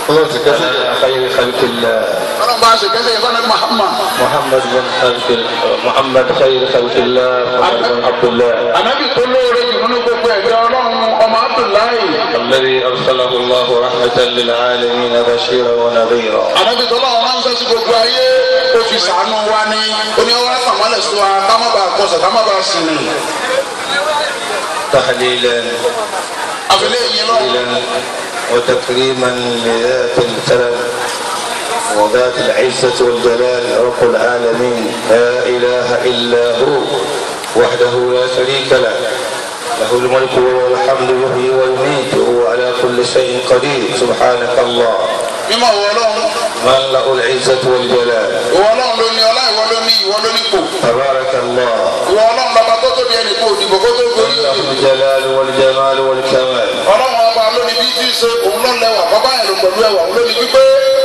الله تكفي خير خلق الله ọlọ́run bá a ṣe kẹ́sẹ̀ yẹn fún Muhammad محمد بن خلق محمد خير خلق الله محمد بن عبد الله anabi tó lóore jù nínú gbogbo ẹ̀dá ọlọ́run ọmọ Abdullahi الذي أرسله الله رحمة للعالمين بشيرا ونذيرا anabi tó lọ́wọ́ máa ń sọ sí gbogbo ayé ó fi sàánú wa ní oníwàá sàmọ́lẹ̀ sí wa ká má bàa kọsẹ̀ ká má bàa sinmi تحليلا àfẹlẹ́ yìí lọ́wọ́. تحليلا وتكريما لذات الكرم وذات العزة والجلال رب العالمين لا إله إلا هو وحده لا شريك له له الملك وله الحمد يحيي ويميت وهو على كل شيء قدير سبحانك الله mímọ́ ìwọ ọlọ́run من له العزة والجلال ìwọ ọlọ́run ló ní ọlá ìwọ ló ní ìwọ ló ní kò تبارك الله ìwọ ọlọ́run bàbá tó tóbi ẹnì kò dìbò kó tó gorí له òdì الجلال والجمال والكمال ọlọ́run ọba ló ní bí tí í ṣe òun ló lẹ́wà bàbá yẹn ló pẹ̀lú ẹwà òun ló ní pípé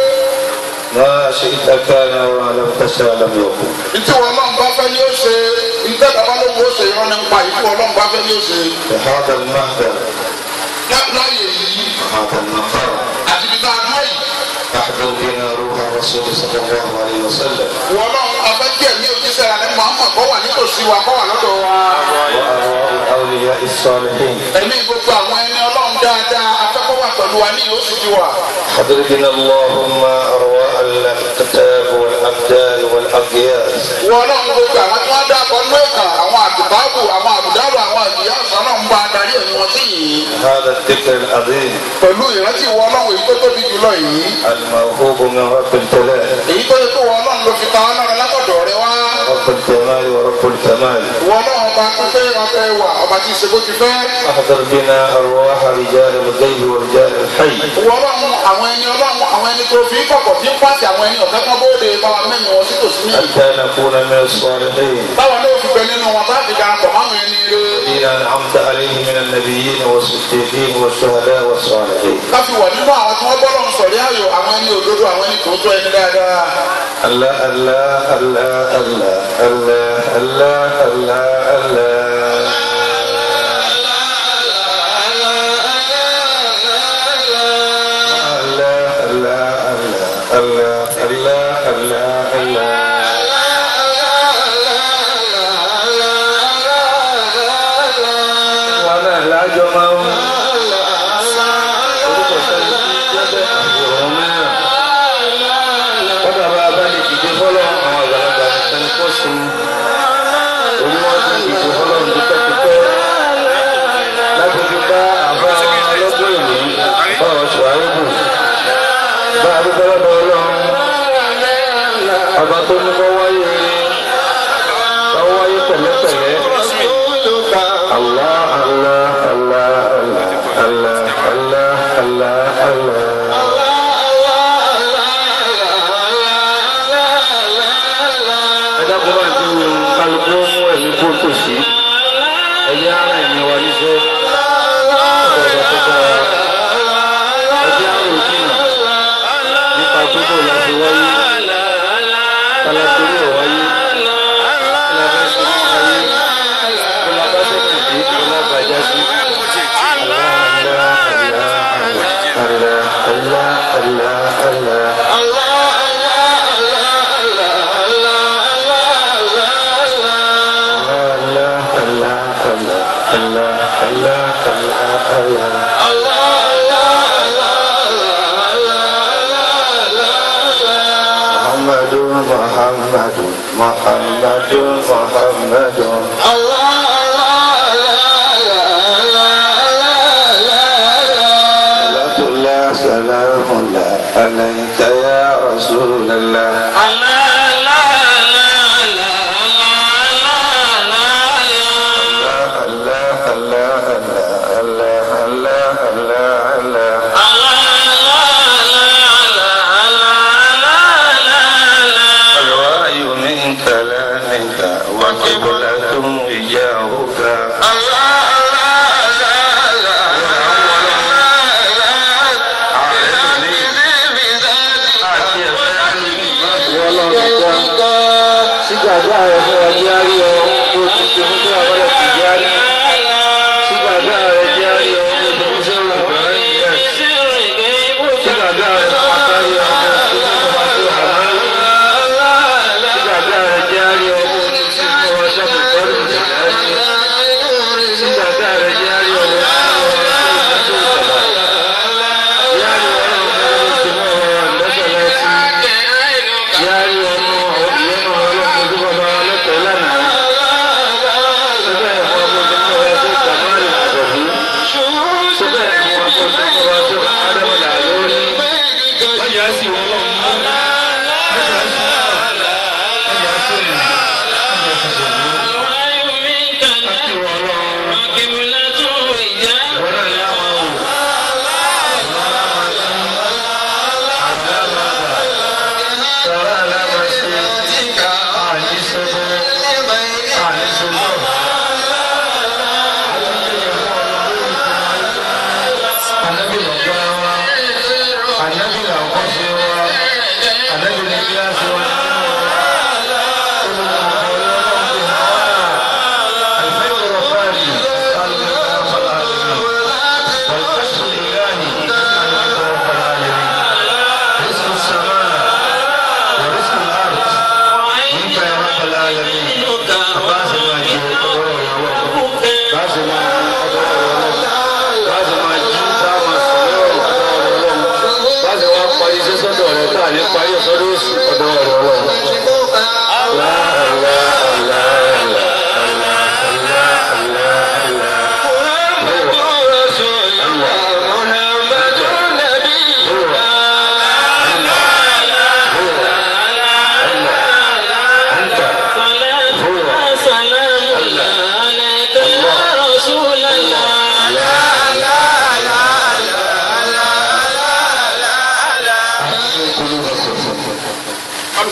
ما شئت كان وما لم تشاء لم يكن ntí wọn ọlọ́run bá fẹ́ ní ó ṣe ntẹ́ bàbá ló ń wó ṣe irọ́ nípa ìtí wọn ọlọ́run bá fẹ́ ní ó ṣe هذا المهدر Lá- láyé yìí هذا المقام àti bí tá a dúró yìí أحضر بنا روح الرسول صلى الله عليه وسلم ìwọ ọlọ́run afẹ́jẹ́ mi ò jíṣẹ́ rẹ̀ ní Muhammad kọ́ wà nítòsí wa kọ́ wà lọ́dọ̀ wa وأرواح الأولياء الصالحين ẹ̀mí gbogbo àwọn ẹni ọlọ́run dáadáa afẹ́kọ́ wà pẹ̀lú wa ní ìhóṣù ti wà. حضر بنا اللهم أرواح الكتاب والأبدال والأقياس ìwọ ọlọ́run gbogbo àwọn tí wọ́n dábọ̀ nínú ẹ̀ka àwọn àdùbáàbò àwọn àbùdárò àwọn àdìyá ọ̀sán náà ń bá adarí ẹ̀mí wọn sí yìí هذا الذكر العظيم pẹ̀lú ìrántí ìwọ ọlọ́run èyí tó tóbi jùlọ yìí الموهوب من رب الجلال èyí tó yẹ kó ìwọ ọlọ́run ló fi ta ọ́ lára látọ̀dọ̀ rẹ wá رب الجمال ورب الكمال ìwọ ọlọ́run ọba tó fẹ́ ọbẹ̀ wà ọba tí ì ṣe bó ti fẹ́ أحضر بنا أرواح رجال الغيب ورجال الحي ìwọ ọlọ́run àwọn ẹni ọlọ́run àwọn ẹni tó fi kọ̀kọ̀ tí ń pàṣẹ àwọn ẹni ọ̀fẹ́ kan bóde báwa mẹ́rin wọn sí tòsí ní حتى نكون من الصالحين báwa ló fi bẹ nínú wọn bá fi darapọ̀ máwọn ẹni rẹ الذين أنعمت عليهم من النبيين والصديقين والشهداء والصالحين káfí wà nínú àwọn tí wọ́n gbọ́ lọ́run sọ̀rí ayò àwọn ẹni òdodo àwọn ẹni tòótọ́ ẹni dáadáa. الله الله الله الله الله الله الله الله الله الله الله الله الله الله وانا لا جمع orúkọ sẹ́yìn tí jẹ́bẹ̀ àwòrán mẹ́rin kọ́dà bá a bá lè dìde fọ́lọ́ àwọn àgbàlagbà nìkan kó sí i orí wọn ti dìde fọ́lọ́ dúpẹ́dúpẹ́ láti fi bá àbá ọlọ́gbọ́n ìlú bá wọn sọ àrùbù bá a dúpẹ́ lọ́dọ̀ ọlọ́run ọba tó ní kọ́ wáyé kọ́ wáyé pẹ̀lẹ́pẹ̀lẹ́ Allah Allah Allah Allah Allah Allah Allah Allah. ẹ̀dá kó bá ti wù kálukú mú ẹ̀mí kó tó sí ẹ̀yẹ ara ẹ̀mí wa níṣẹ́ ọ̀dọ̀ tó bá ẹ̀jẹ̀ àrò jìnnà nípa gbogbo láti wáyé kálákiri ọ̀ wáyé kílábẹ́sẹ̀ wáyé kílábẹ́sẹ̀ kìdí kílábàjá sí. Allah Allah Allah Allah Allah. Allah Allah Allah Allah Allah Allah Allah محمد محمد محمد محمد صلاة الله سلام الله عليك يا رسول الله الله الله الله الله الله الله الله الوعي من كلامك وقبلة إياهك Ọlọ́run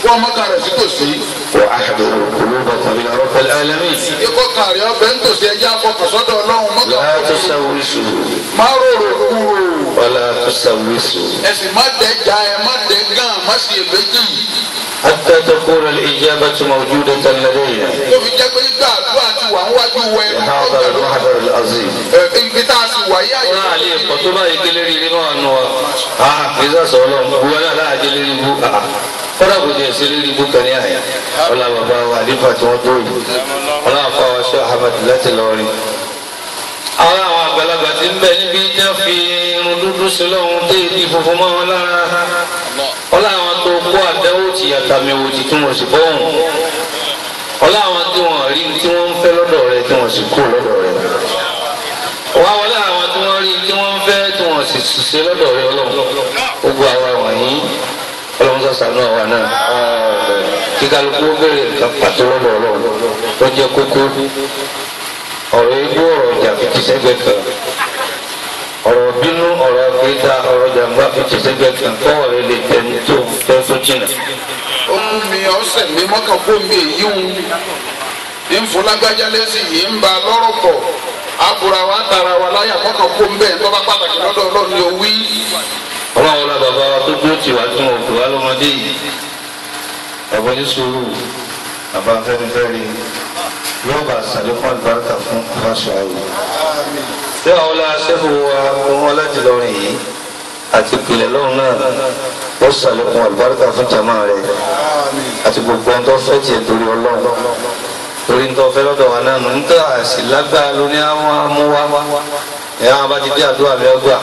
wọ́n mọ́kà rẹ̀ sí tòsí. وأحضروا قلوبكم إلى رب العالمين ikọ́ kàrí ọbẹ̀ ń tòsí ẹjẹ́ afọkànsọ́dọ̀ ọlọ́run mọ́kà لا kò tòsí. تسوسوا má rorò kúrò ولا تسوسوا ẹ̀sìn má dẹ̀ já ẹ má dẹ̀ gán má sì èbéjì. حتى تكون الإجابة موجودة لدينا tó fi jẹ́ pé nígbà àdúrà ti wà ń wájú wẹ هذا المحضر العظيم ibi tá a sì wáyé àyè. wọ́n á lè pọ̀ tó báyìí kélé rí nínú àánú wa àà kì í sàṣọ ọlọ́run gbogbo náà láà jẹ́ lérí ibú àà kọ́dà kò jẹ́ sí lérí ibú kan ní àyà ọlá bàbá wa àdìfà tí wọ́n tó yìí ọlá àfa wa ṣọ́ ahmed láti lọ́ọ́rin. àwọn àwọn àgbàlagbà ti ń bẹ níbi tí wọ́n fi irun dúdú sí lọ́hún tó ìdí funfun mọ́ wọn lára ọlá àwọn tó kó àdáwò tì àtàmìwò tì tí wọ́n sì bọ́hùn ọlá àwọn tí wọ́n rí tí wọ́n ń fẹ́ lọ́dọ̀ rẹ̀ tí wọ́n sì kú lọ́dọ̀ rẹ̀ wá wọlé àwọn tí wọ́n rí tí wọ́n fẹ́ tí wọ́n sì ṣiṣẹ́ lọ́dọ̀ rẹ̀ ọlọ́run gbogbo àwa wọ̀nyí ọlọ́run sàṣàánú àwa náà kí kálukú ó bèrè nǹkan pàtó lọ́dọ̀ ọlọ́run tó jẹ́ kókó ọ̀rọ̀ igbó ọ̀rọ̀ ìjà fi ti sẹ́gbẹ̀ kan ọ̀rọ̀ bínú ọ̀rọ̀ kéta ọ̀rọ̀ jàmbá fi ti sẹ́gbẹ̀ kan kọ́wọ́ rẹ̀ lè jẹ́ ní tó fẹ́ tó jìnà. ó mú mi ọ̀sẹ̀ mi mọ́kàn kó mi èyí ń ní nfọlágbájá lẹ́sìn yìí ń ba lọ́rọ̀ pọ̀ àbúrò wa tara wa láyà mọ́kàn kó ń bẹ́ẹ̀ tọ́ba pàtàkì lọ́dọ̀ ọlọ́run ni ó wí. ọlọ́run la bàbá wa tó dúró tì wá tí wọn kò wá lọ́mọdé yìí ẹ̀bọ́n ní sùúrù bàbá fẹ́nifẹ́re yóò bá sàlékún àlùbáríkà fún aláṣọ àwò. bí àwọn ọlá sẹ́fù wa wọn láti lọrin yìí àti ìpìlẹ̀ lọ́run náà ó sàlékún àlùbáríkà fún jàmá rẹ̀ àti gbogbo ẹni tó fẹ́ tiẹ̀ torí ọlọ́run torí ń tọ́ fẹ́ lọ́dọ̀ wa náà nù nígbà àṣì lágbára ló ní àwọn amúwá ẹ̀ àwọn bá ti dé àdúrà lẹ́gbàá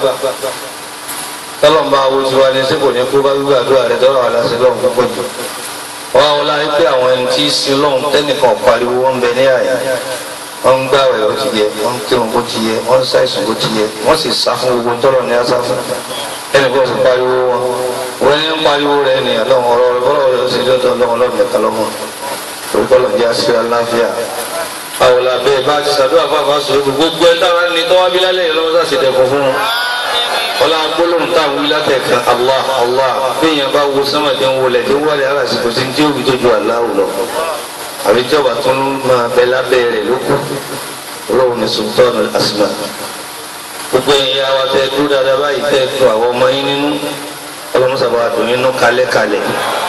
tọ́lọ́mùbá wo ti wá ní sípò ní kó bá gbàdúrà rẹ̀ tọ́lọ́ wà láti lọ́hùn púpọ̀ jù. wọ́n á wọlé ayé pé àwọn ẹni tí í sin lọ́hùn tẹ́nìkan pariwo wọn bẹ ní àyè wọ́n ń gbàwẹ̀ ó ti yẹ wọ́n ń kírun bó ti yẹ wọ́n ń ṣàìsùn bó ti yẹ wọ́n sì sá fún gbogbo tọ́lọ̀ ní asá fún ẹnì kan sì pariwo wọn wọ́n ní ń pariwo rẹ̀ ní ọlọ́run ọ̀rọ̀ rẹ̀ bọ́lọ̀ rẹ̀ ó sì dọ́dọ̀ ọlọ́run ọlọ́run nìkan lọ́mọ orúkọlọ̀ jẹ́ àṣírí aláfíà àwọn làbẹ́ bá ti sàdúrà fáfá sọ̀rọ̀ gbogbo ẹ̀ táwa ní tọ́wábí lálẹ́ yìí lọ́wọ́ sàṣẹ̀ dẹ̀kun fún wọn wọ́n gbólóhùn tá a wí látẹ̀kan allah allah bẹ́ẹ̀yàn bá wo sánmà tí ń wọlé tí ń wọlé alásìkò sí tí ó fi tójú aláwò lọ àbí jọba tó ń máa bẹ lábẹ́ rẹ̀ ló kù olóhùn ní sultan asma gbogbo ẹ̀yin àwa tẹ dúró dáadáa báyìí tẹ tó àwọn ọmọ yín nínú ọlọ́mọsàbà dùn nínú kalẹ́kalẹ̀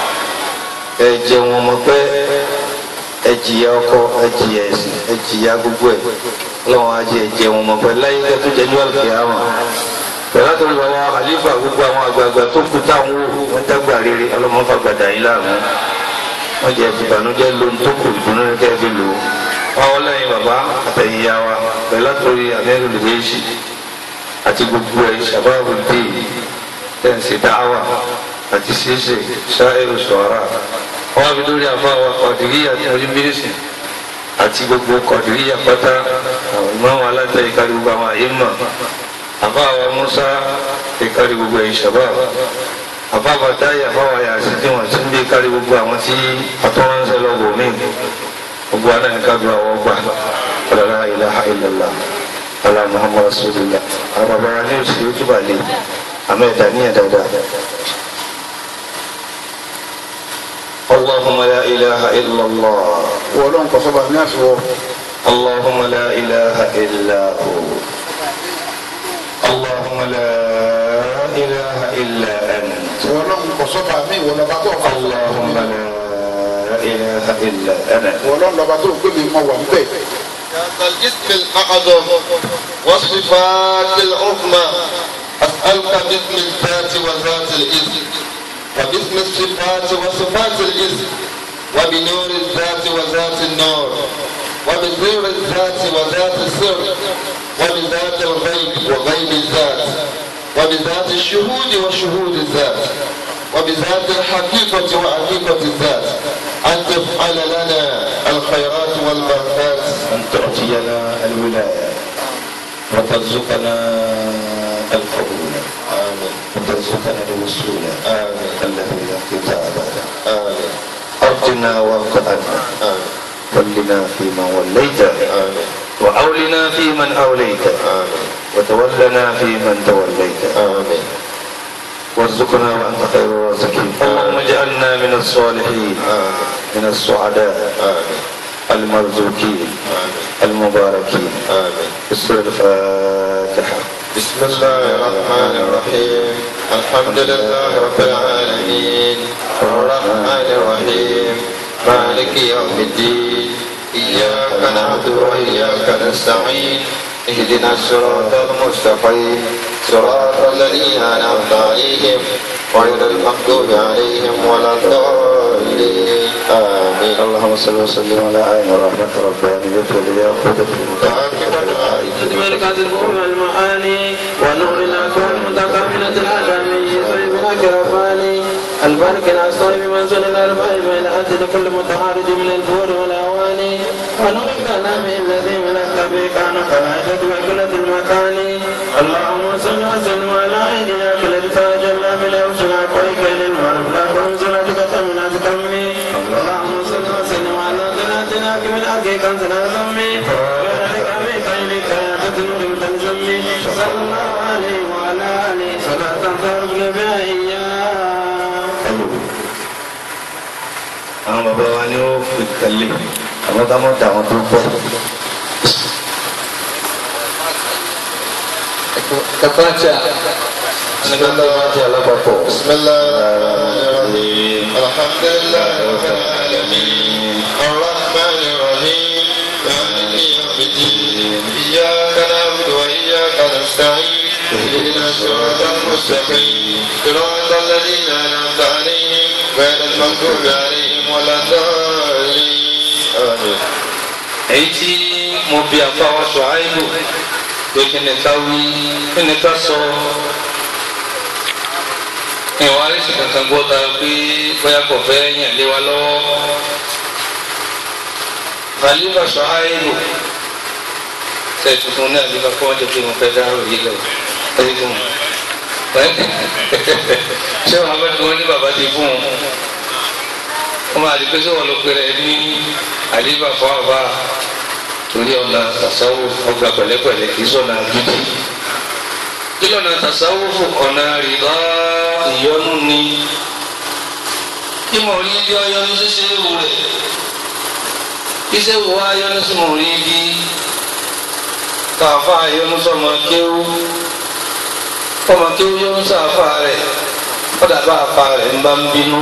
ẹ jẹun ọmọ pẹ́ ẹ jìyà ọkọ ẹ jìyà ẹ̀sìn ẹ jìyà gbogbo ẹ̀ ọlọ́run á jẹ ẹ jẹun ọmọ pẹ́ láyé kẹ́tù jẹ́ ní wàlùkì àwọn pẹ̀lú àtọ́jú bàbá àlífà gbogbo àwọn àgbààgbà tó kú táwọn wò wọ́n dágbà rere ọlọ́mọfà gbàdá yín láàmú wọ́n jẹ́ ìbànújẹ́ lóhun tó kù ìdùnnú ní kẹ́ fi lò ó wọ́n lẹ́yìn bàbá àtẹ̀yìnyá wa pẹ̀lú àtọ́jú amẹ́rù lèyẹ́sì àti gbogbo ẹ̀ sàbáàbù dé tẹ̀sí dáhàwà àti ṣíṣe ṣáírù sọ̀rọ̀ wọ́n á fi lórí àfa wa kọ̀dìríyà tí wọ́n bí nísìn àti gbogbo kọ̀dìríyà pátá àwọn ìmọ̀ alátẹ̀yìn kárí gbogbo àwọn àyè mọ̀ àfáàwà musa ìkárí gbogbo ẹ̀yìn shabab àfáàwà táyà àfáàwà yàtí tí wọ́n ti ń bí kárí gbogbo àwọn tí atọ́ránṣẹ́ lọ́wọ́ mi gbogbo àná ní kájú àwọn ọgbà ọ̀làlá ilaha illallah ala muhammad rasulillah àwọn bàbá wa ní oṣù yóò túbà lé àmọ́ ẹ̀dá níyà dáadáa. اللهم لا إله إلا الله wọ́n lọ́n kọ́ sọ́ba ní àfiwọ́ اللهم لا إله إلا هو اللهم لا إله إلا أنت wọ́n lọ́n kọ́ sọ́ba mi wọ́n lọ́ba tó kọ́ اللهم لا إله إلا أنا wọ́n lọ́n lọ́ba tó gbé mi mọ wà ń bẹ̀. ذات الاسم الأعظم والصفات العظمى أسألك باسم الذات وذات الاسم وباسم الصفات وصفات الاسم وبنور الذات وذات النور وبسر الذات وذات السر وبذات الغيب وغيب الذات وبذات الشهود وشهود الذات وبذات الحقيقة وحقيقة الذات أن تفعل لنا الخيرات والبركات أن تعطينا الولاية وترزقنا القبول آمين وترزقنا الوصول آمين الذي لا انقطاع بعده آمين أرضنا وارضنا آمين ولنا فيمن وليت آمين وأولنا فيمن أوليت آمين وتولنا فيمن توليت آمين وارزقنا وأنت خير الرازقين اللهم اجعل واجعلنا من الصالحين من السعداء المرزوقين المباركين بسم الفاتحة بسم الله الرحمن الرحيم الحمد لله رب العالمين الرحمن الرحيم مالك يوم الدين إياك نعبد وإياك نستعين اهدنا الصراط المستقيم صراط الذين أنعمت عليهم غير المغضوب عليهم ولا الضالين آمين اللهم صل وسلم على عين رحمة ربانية وليأخذ في المتعاقبة ملكة الفهم المعاني ونور الأكوان متكاملة العالمية طيب الأكرفاني البرك الأصطيب منزل الأربع بين أجل كل متعارض من الفور والأواني ونور الكلام الذي ملك به كان كالعدد وكلة المكان اللهم صل وسلم على عين أكل تاجل من أوسع قويك للمعرف لا تنزل تكتم تكمي اللهم صل وسلم على ثلاثنا من أكيد كنزنا ذمي وذلك بخيرك يا تدنور تنزمي صلى الله عليه وعلى آله صلاة ترجو بها إياه àwọn bàbá wa ni ó fi kàlẹ́ àwọn ká mọ̀ dà wọn tó pọ̀. kàtàkì nígbà tó bá ti alápapọ̀. بسم الله الرحمن الرحيم الحمد لله رب العالمين الرحمن الرحيم مالك يوم الدين إياك نعبد وإياك نستعين اهدنا الصراط المستقيم صراط الذين أنعمت عليهم غير المغضوب عليهم ولا الضالين آمين èyí tí mo bí àfáwọ́ ṣùáìbù pé kí ni ká wí kí ni ká sọ ìwà àrísí kankan gbọ́ ta pé bóyá kò fẹ́ yàn lé wa lọ́wọ́ khalifa ṣùáìbù ṣe tuntun ní àlífà kọ́ ọjọ́ pé mo fẹ́ dárò yìí lọ ẹni tó mọ̀ ṣé wọn bẹ tí wọn ní bàbá ti fún un wọn máa di pé sọ wọn ló pèrè ní àlífà fún àbá torí ọ̀nà tasawu ọgbà pẹ̀lẹ́pẹ̀lẹ́ kì í sọ̀nà gidi kí lọ́nà tasawu fún ọ̀nà rìbá ìyọnu ni kí mo rí bí ọyọnu ṣíṣe wù rẹ̀ iṣẹ́ wo wá yọnu sí mo rí bí káfa yọnu sọmọ kéwú ọmọ kéwú yọnu sáfà rẹ̀ kọ́dà bá àfa rẹ̀ ń bá ń bínú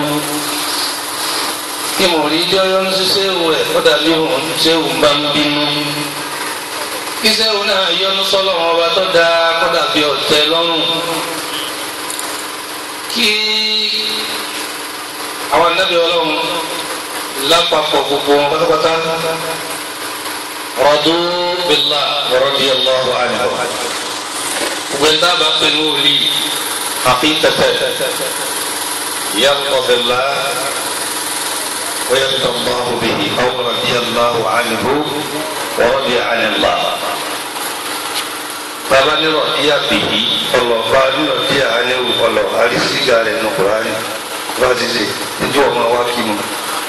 kí mo rí bí ọyọnu ṣíṣe wù rẹ̀ kọ́dà bí òun ṣe wù ń bá ń bínú kí sẹ́wọ̀n náà yọnu sọ́lọ́ wọn ọba tó dáa kọ́dà bí ọ̀tẹ̀ lọ́rùn kí àwọn anábì ọlọ́run lápapọ̀ gbogbo wọn pátápátá rọ̀dú bílá radiyallahu anhu gbogbo ẹ̀dá bá pè ní òòlì haqiqatan yàtọ̀ bílá ويرضى الله به أو رضي الله عنه ورضي عن الله bàbá nírọ̀ díà bìí ọlọ́ba nírọ̀ díà anéwò ọlọ́ àrísígà rẹ̀ nù kúránì bá ti ṣe níjú ọmọ wa kí mu.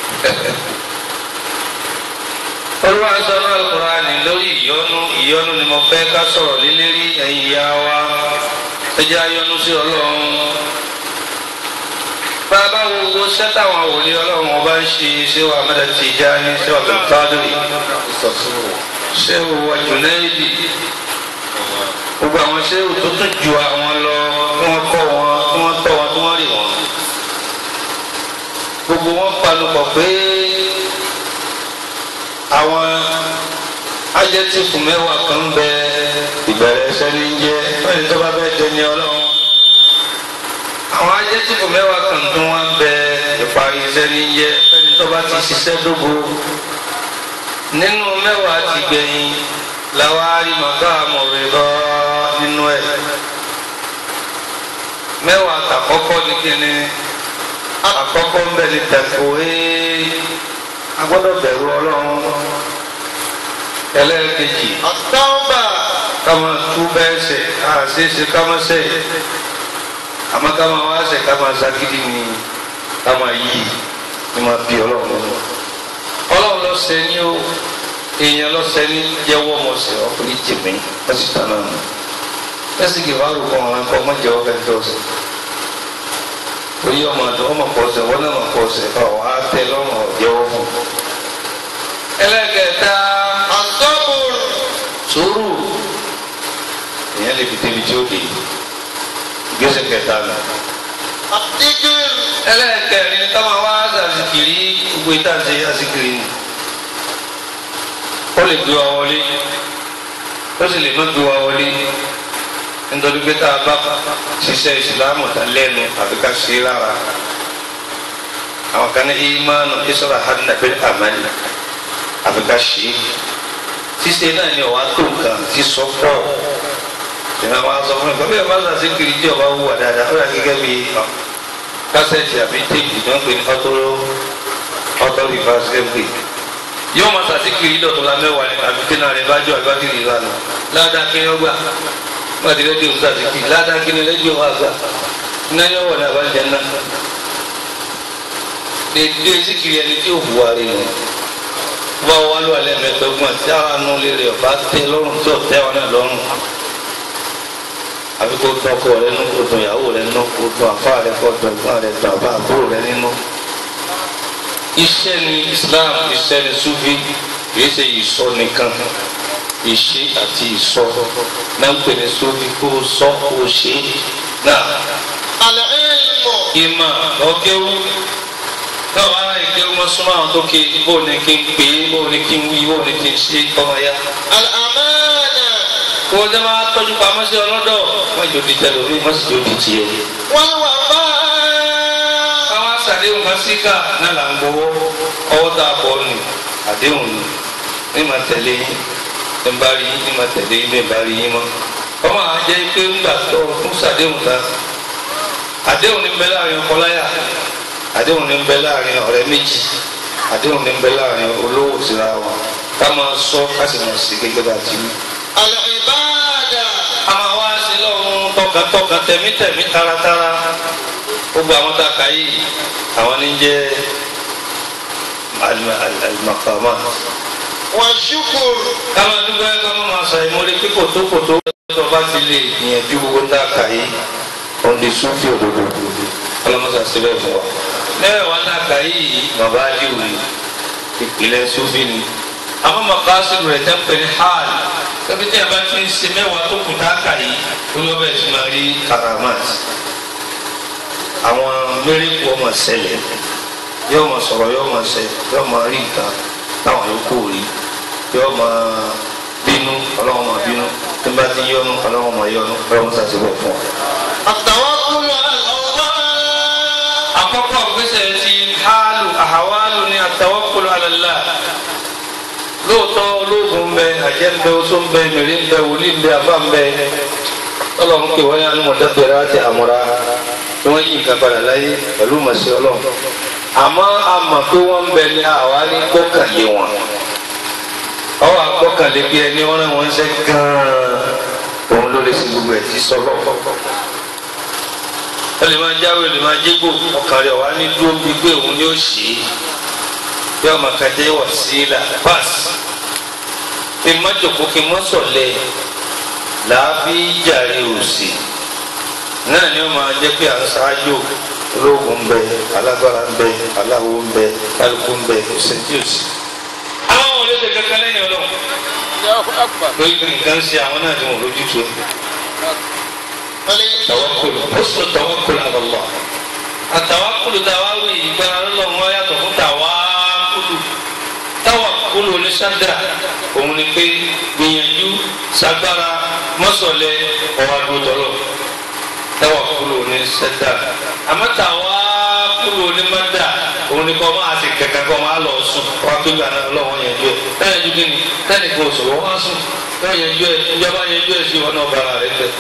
olúwa sọ náà kúránì lórí ìyọnu ìyọnu ni mo fẹ́ ká sọ̀rọ̀ lélẹ́rí ẹ̀yin ìyá wa ẹ jẹ́ ayọ́nu sí ọlọ́run. bàbá wo wo sẹ́tàwọn àwòlé ọlọ́run ọba ń ṣe ṣé wàá mẹ́ta ti já ní ṣé wàá bẹ̀rẹ̀ fádùrì ṣé wàá jùlẹ́ẹ̀dì gbogbo àwọn sẹ́wù tó tún ju àwọn lọ tí wọ́n kọ́ wọn tí wọ́n tọ́ wọn tí wọ́n rì wọ́n. gbogbo wọn panupọ̀ pé àwọn ajẹ́tìfù mẹ́wàá kan bẹ ìbẹ̀rẹ̀ ẹsẹ̀ ní jẹ́ fẹ́ni tó bá bẹ́ẹ̀ dẹni ọlọ́run. àwọn ajẹ́tìfù mẹ́wàá kan tó wọ́n bẹ ìparí iṣẹ́ ní jẹ́ fẹ́ni tó bá ti ṣiṣẹ́ dógò. nínú mẹ́wàá ti gbẹ̀yìn làwọn arímọ̀ká mọ̀rẹ́dọ́ nínú ẹ̀ mẹ́wàá àkọ́kọ́ ní kíni àkọ́kọ́ ń bẹ ní tẹ̀kọ̀wé agbọ́dọ̀ bẹ̀rù ọlọ́run ẹlẹ́ẹ̀kejì التوبة kama tú bẹ́ẹ̀ sẹ̀ àṣeéṣe kama sẹ̀ àmọ́ kama wá sẹ̀ kama sagidi ni kama yí ni ma bí ọlọ́run ọlọ́run lọ sẹ́ ní o èèyàn lọ sẹ́ ní jẹ́wọ́ mọ̀ sẹ́ ọkùnrin jìmí ẹ sì tán náà ẹsì kì í wá rúkọ ọ̀ràn kọ́ mọ́ jẹ́wọ́ kẹ́kẹ́ ọ̀sẹ̀ torí ọmọ àti ọmọ pọ̀sẹ̀ wọn náà mọ̀ pọ̀sẹ̀ ọ̀ á tẹ lọ́rùn ọ̀jẹ̀wọ́ fún. ẹlẹ́kẹ̀ẹ́ta الصبر sùúrù ìyẹn lè fi débi tí ó dé ìgbésẹ̀ kẹta nù. الذكر ẹlẹ́kẹ̀rin ká máa wá àzìkiri gbogbo ìtànṣe àzìkiri nù. ó lè gbé wa wọlé ó sì lè má gbé wa wọlé nítorí pé tá a bá ṣiṣẹ́ ìsìlámù tán lẹ́nu àfi ká ṣe é lára àwọn kan ní ìmánu ìṣọ́ra hànà bẹ́ẹ̀ àmàlì àfi ká ṣe é ṣíṣe náà ni ọ̀wá tó nǹkan ti sọ pọ̀ ìmọ̀ àwọn aṣọ fún mi kọ́bí ẹ̀ bá ṣàṣì kiri tí ọba wù wà dáadáa ó yà gẹ́gẹ́ bí kásẹ̀tì àbí téèpù tí wọ́n pè ní ọtọ́ ọtọ́ rìvásí ẹ̀pẹ̀ yóò máa ṣàṣì kiri dọ̀tún la mẹ́wàá ni àbí tí náà rẹ̀ bá jọ àbí bá kiri ìlànà ládàá kí ni ó gbà wọ́n ti rédíò ṣàṣì kiri ládàá kí ni rédíò wà gbà iná yóò wọ̀ ní àbájá náà dédé síkiri ẹni tí ò hùwà rẹ̀ nù bá wà lọ alẹ́ mẹ́tọ́gbọ̀n tí ara nù lérè ọ̀bá tẹ lọ́rùn tí ò tẹ́ wọn náà lọ́rùn àbí kó dán ọkọ rẹ nù kó dán ìyàwó rẹ nù kó dán àfa rẹ kó dán ẹ̀gbọ́n rẹ dán àbá àbúrò rẹ nínú. iṣẹ́ ni Islam iṣẹ́ ni Sufi kìí ṣe ìsọ nìkan ìṣe àti ìsọ náà ń pè ní Sufi kó sọ kó ṣe náà العلم ìmọ̀ ọ̀gẹ́wò náà wàá ráyè gẹ́wò mọ́ súnmọ́ àwọn tó ké bó ní kí n pè é bó ní kí n wí bó ní kí n ṣe ọmọ ya. الأمانة kó o jẹ́ máa tọ́jú pamọ́ sí ọlọ́dọ̀ wọ́n jò di tẹ̀lé orí wọ́n sì jò di tiẹ̀. والوفاء káwá sàdéhùn kan síkà náà là ń gbowó ọwọ́ tá a bọ̀ nù àdéhùn nù ní ma tẹ̀lé yín ní bá rí yín ní ma tẹ̀lé yín ní bá rí yín mọ́. ọmọ àwọn jẹ́ pé ńgbà tó fún sàdéhùn ta àdéhùn ní bẹ láàrin ọkọ láyà àdéhùn ní bẹ láàrin ọ̀rẹ́ méjì àdéhùn ní bẹ láàrin olówó síra wọn ká máa sọ ká sì máa sí gẹ́gẹ́ bá ti wí. العبادة a máa wá sí lọ́run tọkàntọkàn tẹ̀mítẹ̀mí taratara gbogbo àwọn tá a kà yìí àwọn ní jẹ́ al- al- al-maqama. والشكر káma dúpẹ́ káma máa sọ ìmọ̀lẹ́ pé kòtó kòtó tó bá ti lè gbìyànjú gbogbo tá a kà yìí òun lè sún fi òdodo ọlọ́mọsà síbẹ̀ fún wa. mẹ́rẹ̀ wá tá a kà yìí bàbá aliu ni ìpìlẹ̀ sufi ni àwọn makasidu rẹ̀ tẹ́ ń pè ní hàl tẹ́bí tí a bá ti ń ṣe mẹ́wàá tó kù tá a kà yìí olóòbẹ̀ sì máa rí karamat àwọn mẹ́rẹ̀kù ọmọ ṣẹlẹ̀ yóò máa sọ̀rọ̀ yóò máa ṣẹ yóò máa rí nǹkan táwọn yòókù rí yóò máa bínú ọlọ́wọ́n máa bínú tí n bá ti yọnu ọlọ́wọ́n máa yọnu ọlọ́wọ́n sàṣìbọ̀ fún ọ. التوكل على الله àkọ́kọ́ gbèsè ti haalu ahawalu ni atawakkulu ala Allah lóòótọ́ olóògùn ń bẹ àjẹ́ ń bẹ oṣó ń bẹ mèrè ń bẹ wòlíì ń bẹ àbá ń bẹ ọlọ́run pé wọ́n yá ní mọ̀tẹ́bẹ̀rẹ̀ àti àmúra tí wọ́n yí nǹkan padà láyé pẹ̀lú màsí ọlọ́run àmọ́ a mọ̀ pé wọ́n ń bẹ ní àwa ní gbọ́kànlé wọn ọwọ́ àgbọ́kànlé bí ẹni wọ́n náà wọ́n ń ṣe gan-an òun ló lè ṣe gbogbo ẹ̀ tí sọ́lọ́ ó lè máa jáwé ó lè máa jégbò ọkàn rẹ̀ wá ní dúró bíi pé òun ni ó ṣe é bí ọmọ kan jẹ́ wà sí ilà pass kí n má jòkó kí n má sọ̀lẹ̀ làábí jàre òsì náà ni ó máa jẹ́ pé à ń ṣáájú ológun ń bẹ alágbára ń bẹ aláwo ń bẹ kálukú ń bẹ òsèǹtì òsì. àwọn olóde kankan lẹ́yìn ọlọ́run lórí nǹkan ṣe àwọn náà ni wọn lójú tó tawakulu husnu tawakulu ala Allah atawakulu tawawi ìgbára lọ́wọ́ wọn yàtọ̀ fún tawakulu tawakulu ní sádà òun ni pé gbìyànjú sagbára mọ́sọ̀lẹ̀ ọ̀wádùúdọ́lọ́ tawakulu ní sádà àmọ́ tawakulu ní mádà òun ni kọ́ máa ti kẹ̀kẹ́ kọ́ máa lọ sùn wá pé gbàdá lọ́wọ́ yẹn jù ẹ̀ táyà ju kí ni táyà kò sọ̀rọ̀ wá sùn táyà yẹn jù ẹ̀ ìjọba yẹn jù ẹ̀ sí wọn náà bára rẹ̀ tẹ̀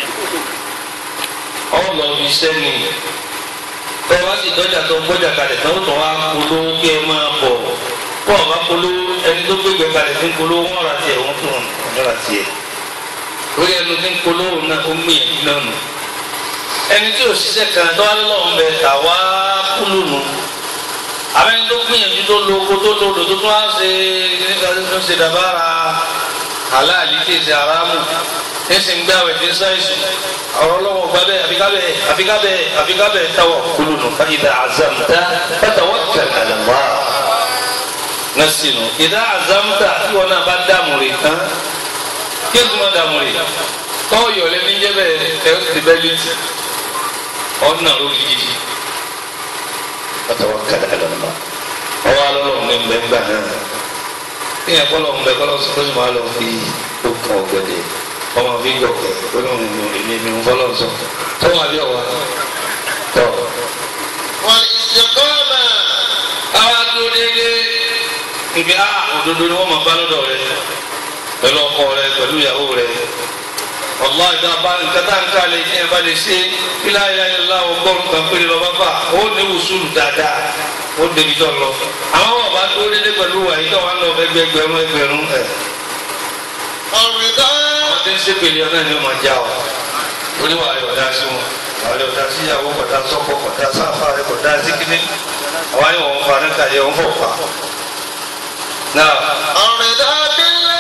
ọlọ iṣẹ́ ni tọ́ wá sí dọ́jà tó ń gbọ́jà kalẹ̀ tó ń tọ́ wá polówó kí ẹ máa bọ̀ kó ọba polówó ẹni tó gbégbé kalẹ̀ fi ń polówó wọn ra tiẹ̀ wọn fún wọn ra tiẹ̀ lórí ẹnu tí ń polówó náà ó mú yẹn náà nù ẹni tí ò ṣiṣẹ́ kan tó wá lọ́wọ́ ń bẹ àwa kúlù nù àbẹ́ni tó gbìyànjú tó lo oko tó lo odò tó tún wá ṣe nígbà tó ṣe dàbára aláàlí tí ì ṣe aráàmù ẹsìn gbé àwẹ̀ tí ń sáyẹ̀sì ọ̀rọ̀ ọlọ́wọ́ gba bẹ́ẹ̀ àfikábẹ́ àfikábẹ́ àfikábẹ́ táwọ̀ kúlù nù ká ìdá àzàmùtá fatawakkal ala Allah nasinu ìdá àzàmùtá tí wọn náà bá dààmú rè tán kí ẹ tún máa dààmú rè tọ́ yọ̀lẹ́ ní jẹ́ bẹ́ẹ̀ ẹ ti bẹ́ẹ̀ létí ọ̀nà lórí gidi fatawakkal ala Allah ọwọ́ alọ́lọ́ ní gbẹ̀ngbà náà ní ẹ̀kọ́ lọ́wọ́ ń bẹ kọ́ lọ́sọ́ tó sì máa lọ fi okùn ọ̀gẹ̀dẹ̀ ọmọ fi gọ̀kẹ́ olóhùn èmi mi ń fọlọ́ sọ tó wà bí ọ̀wá tọ̀. والاستقامة àwa dúró déédéé ibi a òdodo ni wọ́n máa bá lọ́dọ̀ rẹ pẹ̀lú ọkọ rẹ pẹ̀lú ìyàwó rẹ ọlọ́ ìdá bá nǹkan tá à ń ká lè ní ẹ bá lè ṣe ilá ilá ilá ọgọ́rùn kan péré lọ bá bá ó ní wùsùlù dáadáa ó débi tó lọ àwọn ọba dúró déédéé pẹ̀lú àyè tó wà lọ ẹgbẹgbẹ̀rún ẹgbẹ̀rún ẹ̀ الرضا àwọn tí ń ṣe pèlè ọ̀nà ni wọ́n máa já ọ oníwà rẹ̀ ọ̀dà sí wọn àwọn rẹ̀ ọ̀dà sí ìyàwó kọ̀dà sọ́kọ̀ kọ̀dà sáfà rẹ̀ kọ̀dà síkíní àwọn ni wọ́n fa níta yẹ wọ́n fọ̀ fà. náà الرضا بالله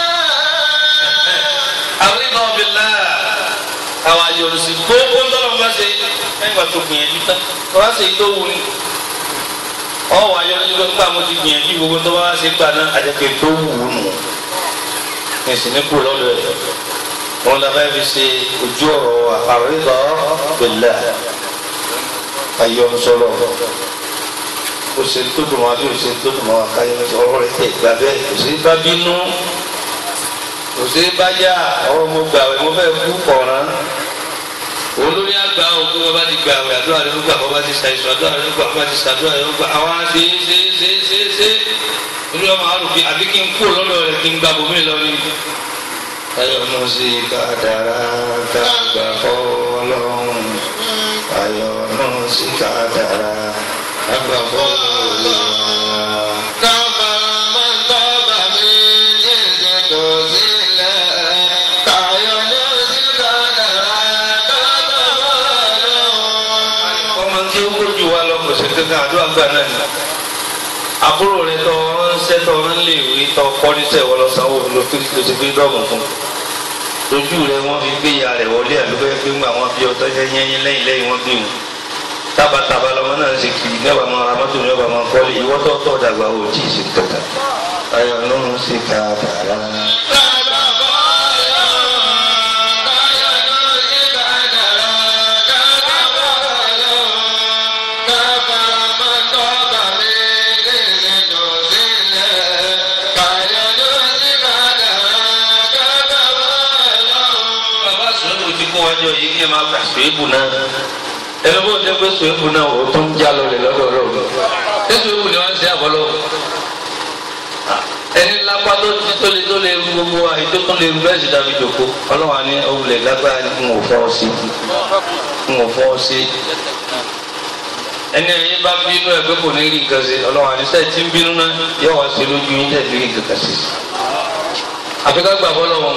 àwọn ìmọ̀ ọ̀bìnlá àwọn àyọ̀rùsí gbogbo ńlọ́rọ̀ bá ṣe ẹ̀yìn wà tó gbìyànjú tán tó bá ṣe tó wù ní. ọwọ́ àyọ̀rùsí tó gbà mo ti gbìyànjú gbogbo tó bá ṣe gbà náà àjẹkẹ́ tó wù ú nù. ẹ̀sìn ní kú lọ́dọ̀ ẹ̀ wọn la fẹ́ fi ṣe ojú ọ̀rọ̀ àrídọ́ bẹ̀lẹ̀ ayọ̀nsọ̀rọ̀ o ṣe tó dùn wá bí o ṣe tó dùn wá káyọ̀ ọ̀rọ̀ rẹ̀ tẹ̀ gbà bẹ́ẹ̀ kò sí bá bínú kò sí bá yá ọ̀rọ̀ mo gbà wẹ̀ mo fẹ́ kú kọ̀ọ̀rán olórí àgbà òkú wọn bá ti gbà wẹ̀ àdúrà rẹ̀ ló gbà wọn bá ti ṣàìsàn àdúrà rẹ̀ ló gbà wọn bá ti ṣàdúrà rẹ̀ ló gbà àwọn àti ṣe ṣe ṣe ṣe olórí ọmọ àrùn bíi àbí kí n kú lọ́dọ̀ rẹ̀ kí n gbà bòmí lọ ní ayọ̀nù sí kádàrá dàgbà fọlọ́run ayọ̀nù sí kádàrá dàgbà fọlọ́run. كما من طاب من جنس تزيلا كينوز القدر ọmọ tí ó kójú wa lọ kò sí kankan àdúrà gbà náà ni àbúrò rẹ tọ ránṣẹ́ tọ ránlẹ ìwé tọ kọríṣẹ wọn lọ sanwó ló fi ló ti fi dọ́ọ̀mù fún lójú rẹ wọn fi gbé ya rẹ wọlé àdúgbò ẹgbẹ ńgbà wọn bí ọtọ yẹnyẹn lẹ́yìn lẹ́yìn wọn bí wọn tabataba lọmọ náà ń ṣe kiri níwàá máa ra mọ́tò níwàá máa kọ́lé ìwọ́tọ̀ tọ̀ dàgbà ò tí ì ṣe kankan ayọ̀ ló ń ṣe ká dàrá. bàbá sùnwébù ti kó wájú yìí kí ẹ máa gbà sùnwébù náà ẹni bó ń jẹ pé sùnwébù náà ó tún já lọlẹ lọ́dọ̀ Ọlọ́run ṣé sùnwébù ni wọn ń ṣe àbọlọ ẹni lápá tó ti tó lè tó lè ru gbogbo àyè tó tún lè ru bẹ́ẹ̀ sì dàbí jòkó Ọlọ́run àní òwúlẹ lágbára ni n ò fọ ọ sí n ò fọ ọ sí ẹni ẹyin bá bínú ẹ pé kò ní rí nǹkan ṣe Ọlọ́run àní sẹ́ẹ̀ tí ń bínú náà yóò wá sí lójú yín tẹ̀ rí nǹkan ṣe àfi ká gbà bọ́ lọ́wọ́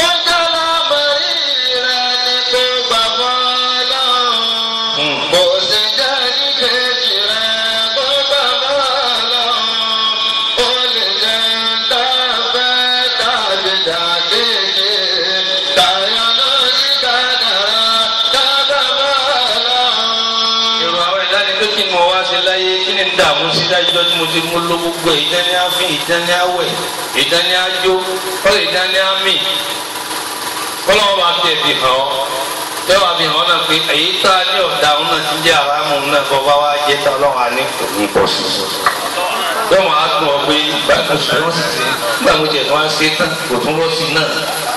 Kò sí jáde kejì rẹ̀ tó bá bá lọ. Ó lè jẹ́ dábẹ́ tàbí dàkejì. Tàyọ̀ ló ní kádàrá dábà bá lọ. èrò àwọn ẹ̀dá ni pé kí ni mo wá ṣe láyé kí ni ń dààmú sí dájúdọ́ tí mo ti mú ló gbogbo ẹ̀ ìdání àfin ìdání àwẹ̀ ìdání àjò kọ́lé ìdání àmì kọ́lọ́wọ́ bá fi ẹ̀fì hàn ọ́ tẹ́wàá fi hàn ọ́ náà pé èyí tá a ní ọ̀dà òun náà ti ń jẹ́ àrámù náà bọ́ bá wá jẹ́ tá ọlọ́run á ní kò ní bọ́ sí i. yọ̀mọ̀ á tún ọ pé báyìí oṣù tí wọ́n sì ṣe nígbà mo jẹ̀ tí wọ́n á ṣe tán kò tún lọ sí i náà.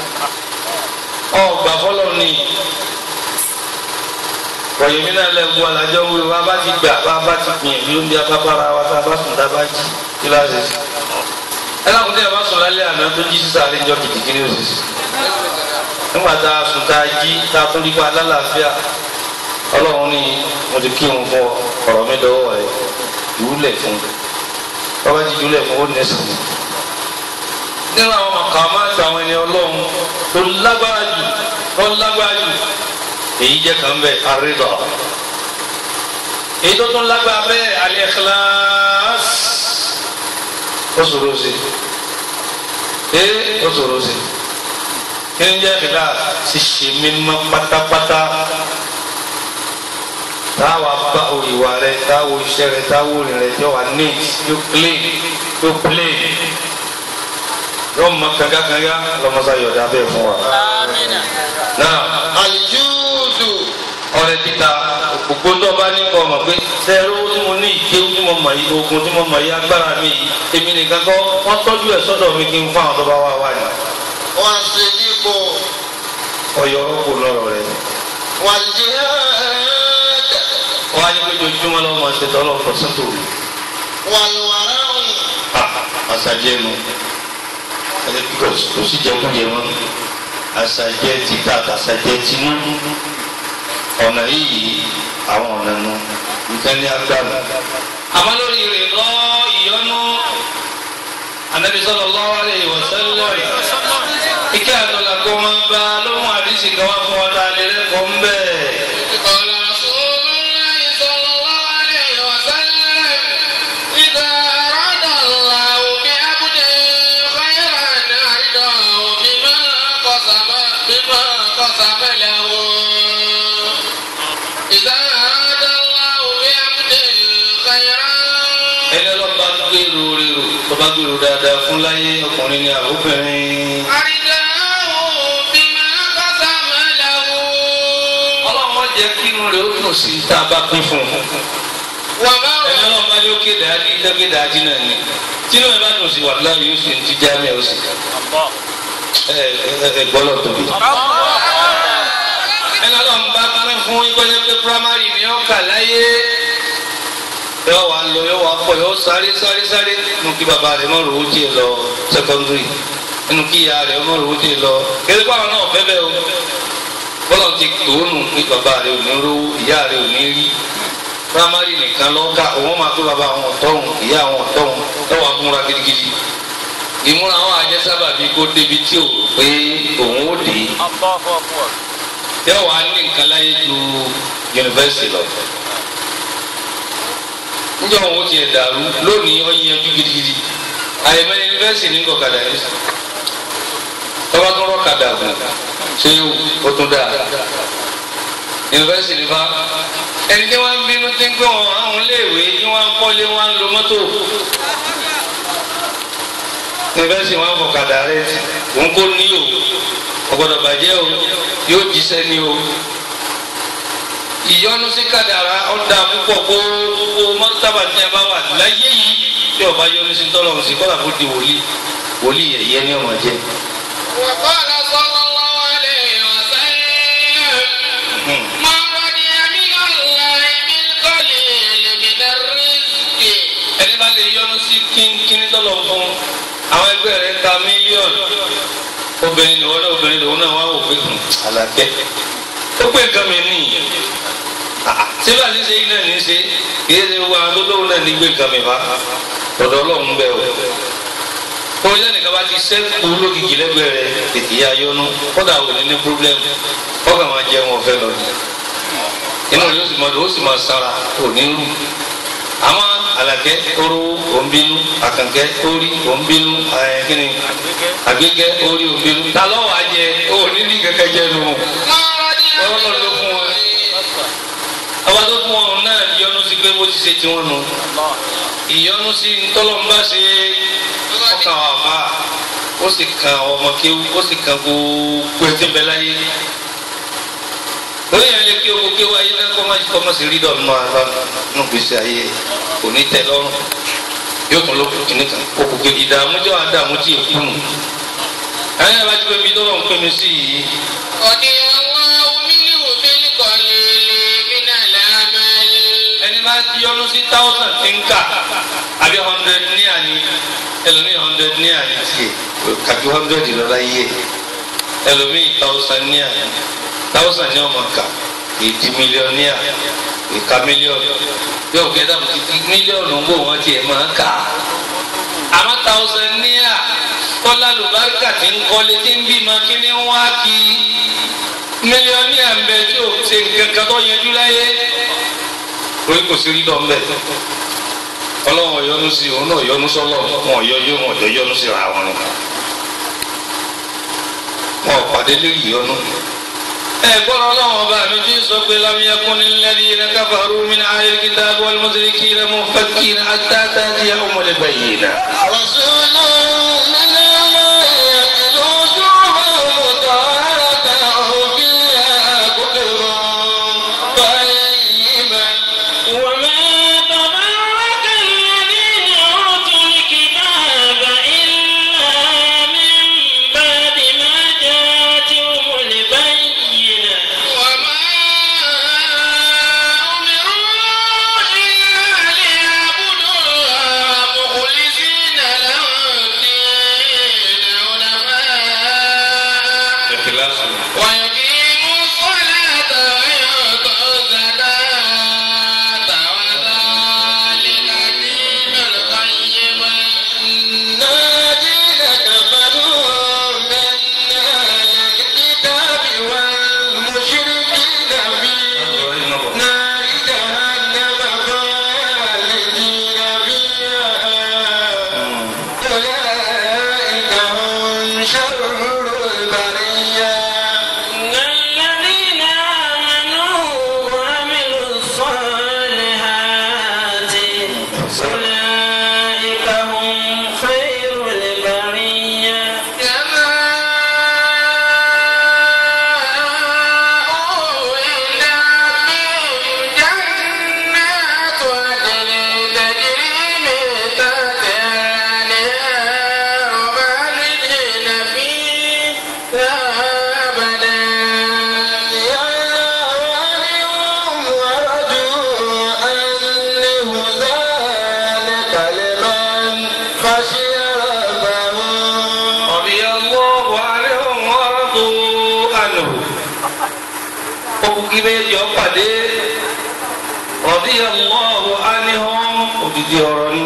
ọgbà fọlọ́ ni kọ̀yẹ̀mí náà lẹ́gbọ́ alájọ́ wí wa bá ti gbà bá bá ti gbìyànjú bí a bá bára wa tá a bá sùn tá a bá jí kí láti ṣe. ẹ lákùn tí a bá sùn lálẹ́ àná tó jí sísá àlẹ́ ìjọ kìkìkì ní òṣìṣẹ́. nígbà tá a sùn tá a jí tá a tún rí pa lálàáfíà ọlọ́run ní mo ti kí òun fún ọ ọ̀rọ̀ mi lọ́wọ́ rẹ̀ ìwúlẹ̀ fún bàbá ti jùlẹ̀ fún ó nẹ́sàn. nínú àwọn màkàmá àti àwọn ẹni ọlọ́run tó lágbára jù tó lágbára jù èyí jẹ́ kan bẹ́ẹ̀ àrídọ̀ èyí tó tún lágbára bẹ́ẹ̀ al-ikhlas ó ṣòro sí ee ó ṣòro sí kí ni jẹ́ ìlà ṣíṣe mímọ́ pátápátá táwa bá ìwà rẹ táwo iṣẹ́ rẹ táwo rìn rẹ yóò wá neat yóò clean yóò plain yóò mọ kangakanga lọmọsá yọ̀dá bẹ́ẹ̀ fún wa. náà Àlùjúùdù. ọrẹ títa gbogbo tó bá ní kọ ọmọ pé sẹẹrú tí mo ní ìkéwú tí mo mọ yìí ogun tí mo mọ yìí agbára mi yìí èmi nìkan kọ́ wọ́n tọ́jú ẹ̀ sọ́dọ̀ mi kí n fún àwọn tó bá wà wá ní. Wọ́n ṣe dípò. ọyọ ọkọ lọ́rọ̀ rẹ̀ Wal jihad. wọ́n á ní pé ojoojúmọ́ lọ́wọ́ máa ṣe tọ́lọ́ ọ̀tọ̀ sọ́tò Wal wara'u. àṣàjẹ́ nu kò sí jẹkújẹ mọ́ àṣàjẹ́ títà àṣàjẹ́ tinú ọ̀nà yìí àwọn ọ̀nà nu nǹkan ní agbára. àmọ́ lórí rẹ̀ lọ ìyọnu anabi sallallahu alaihi wasallam ike àtọ̀là kó máa ń bá lóhùn àdìsí kan wá fún ọ̀tá àlẹ́rẹ́ kọ́ ń bẹ́ẹ̀. قال رسول الله صلى الله عليه وسلم إذا أراد الله بعبد خيرا أعده بما قسم بما قسم له إذا أراد الله بعبد خيرا ẹni ọlọ́ba gbèrò rèrò tó bá gbèrò dáadáa fún láyé ọkùnrin ní àbúbìnrin. أعده بما قسم له ọlọ́run jẹ́ kí inú rẹ̀ ó dùn sí tá a bá pín fún un. وما ẹni ọlọ́run bá yóò kéde adé dókèdè ají náà ni tí inú rẹ̀ bá dùn sí wàhálà yóò sì ti já mi ọ̀ sí. ẹ ẹ ẹ gbọ́dọ̀ tóbi. ẹni ọlọ́run bá pín fún ìgbọ́jọ́ pé primary ni ó kà láyé. yóò wá lọ yóò wá pọ̀ yóò sáré sáré sáré nínú kí bàbá rẹ̀ mọ̀ rò ó tiẹ̀ lọ secondary nínú kí ìyá rẹ̀ mọ̀ rò ó tiẹ̀ lọ kéde báwọn náà fẹ́ bẹ́ẹ̀ o bọ́lá ti tòónù pé bàbá rẹ̀ ò ní rówó ìyá rẹ̀ ò ní rí primary nìkan lọ́ka òun máa pé bàbá àwọn ọ̀tọ́hún ìyá àwọn ọ̀tọ́hún lọ́wọ́ amúra gidigidi ìmúra àwọn àjẹsábà bíi kó débi tí ò pé òun ó dé yóò wá ní nǹkan láyé ju yunifásitì lọ njẹ́ òun ó tiẹ̀ dàrú lónìí ó yanjú gidigidi àyẹ̀mẹ́ yunifásitì ní kọ̀kadà yẹn tọ́ba tó rọ́kadà gùn ṣé o tún dáa yunifásitì nípa ẹni tí wọ́n ń bínú tí ń gbé wọn àwọn iléèwé tí wọ́n ń kọ́lé wọn ń lo mọ́tò yunifásitì wọn fọ kàdà rẹ òun kò ní o ọgbọ́dọ̀ bàjẹ́ o yóò jíṣẹ́ ní o ìyọnu sí kàdàrà ọ̀dà púpọ̀ kó kó mọ́tàbà tí a bá wà láyé yìí tí ọba yọnu sí tọ́lọ̀ sí kọ́lá kó di wòlíì wòlíì yẹ̀yẹ́ ní ọmọ jẹ́. وقال صلى الله عليه وسلم من رضي من الله بالقليل من الرزق ẹni bá lè yọnu sí kínkínní tọ́lọ̀ fún àwọn ẹgbẹ́ rẹ̀ ta mílíọ̀nù obìnrin ni wọ́n náà obìnrin lòun náà wá wò pé hùn, àlàkẹ́ ó pé nǹkan mi ní síbà ní ṣe iná ní ṣe kìí ṣe wo àwọn tó lóun náà ní gbé nǹkan mi bá ọ̀dọ̀ ọlọ́run bẹ́ẹ̀ o kó ilé nìkan bá ti sẹ́kù lókìkí lẹ́gbẹ̀ẹ́ rẹ̀ tètè yá yọnu kódà ò ní ní pírọ́blẹ́mù kọ́kà máa jẹun ọ̀fẹ́ lọ inú rẹ̀ ó sì máa ó sì máa sára kò ní rú àmọ́ alakẹ oró ònbínú àkànkẹ orí ònbínú ẹ kíni àgbékẹ orí ònbínú ta ló wàá jẹ òní ní kẹkẹ jẹ nù من رضي ọlọ́run ló fún wọn ọba tó fún wọn náà yọ́nú sí pé bó ti ṣe tiwọn nù ìyọ́nú sí ntọ́lọ́mbà ṣe ọkàn wà fà ó sì kan ọmọ kéwú ó sì kan gbogbo ẹtí bẹ láyé lórí yẹn lè kí owó kéwú ayé náà kọ́ máa kọ́ máa sì rí dọ̀nù máa bá nù gbèsè ayé kò ní tẹ́ lọ́rùn yóò tún lókun kìnnì kan òkú kejì dààmú jọ àdààmú tí èkú nù ayé náà bá ti pé mi tó lọ́n pé mi sí yìí رضي الله منه بالقليل من العمل ẹni bá yọnu sí thousand tí ń kà àbí hundred ní àní ẹlòmíì hundred ní àní tiẹ̀ kàbí hundred lọ́la yíyẹ ẹlòmíì thousand ní àní thousand ní ọmọ kà èdè mílíọ̀nìà ìka mílíọ̀nù yóò kẹ́dà mílíọ̀nù ń bò wọ́n tiẹ̀ máa kà á àmọ́ thousand ní à kọ́lá lùbáríkà tí ń kọ́lé tí ń bímọ kí ni wọ́n á kí mílíọ̀nìà ń bẹ tí ò ṣe nǹkan kan tó yẹjú láyé torí kò sí rí dọ̀ mbẹ́ ọlọ́run ọ̀yọ́nu sí òun náà ọ̀yọ́nu sọ́lọ́ wọn ọ̀yọ́ yóò wọn ọ̀yọ́ yọ́nu sí ra wọn. wọn ò pàdé lórí ìyọnu. ẹ gbọ́dọ̀ ọlọ́run ọba mi ti sọ pé lámúyẹ́kún ní lẹ́dí iná káfàrú mi ní ayé kíta bọ́ọ̀lù mọ́sílíkì iná mọ́ fẹ́kì iná àtàtà tí a ọmọ lè bẹ̀yìn iná. رسول من الله يتلو صحفا مطهرة فيها كتب قيمة وما تبرك الذين أوتوا الكتاب إلا من بعد ما جاءتهم البينة وما أمروا إلا ليعبدوا الله مخلصين له الدين حنفاء ويقيموا الصلاة ويؤتوا الزكاة وذلك دين القيمة إن الذين كفروا من أهل الكتاب والمشركين في نار جهنم خالدين فيها أولئك هم شر البرية إن الذين آمنوا وعملوا الصالحات أولئك هم خير البرية جزاؤهم عند ربهم جنات عدن تجري من تحتها الأنهار خالدين فيها أبدا يعلمهم ورجوا أنه ذلك لمن خشي ربه رضي الله عنهم ورضوا عنه òkùnkí méjì ọ̀pàdé رضي الله عنهم òdìdí ọ̀rọ̀ ni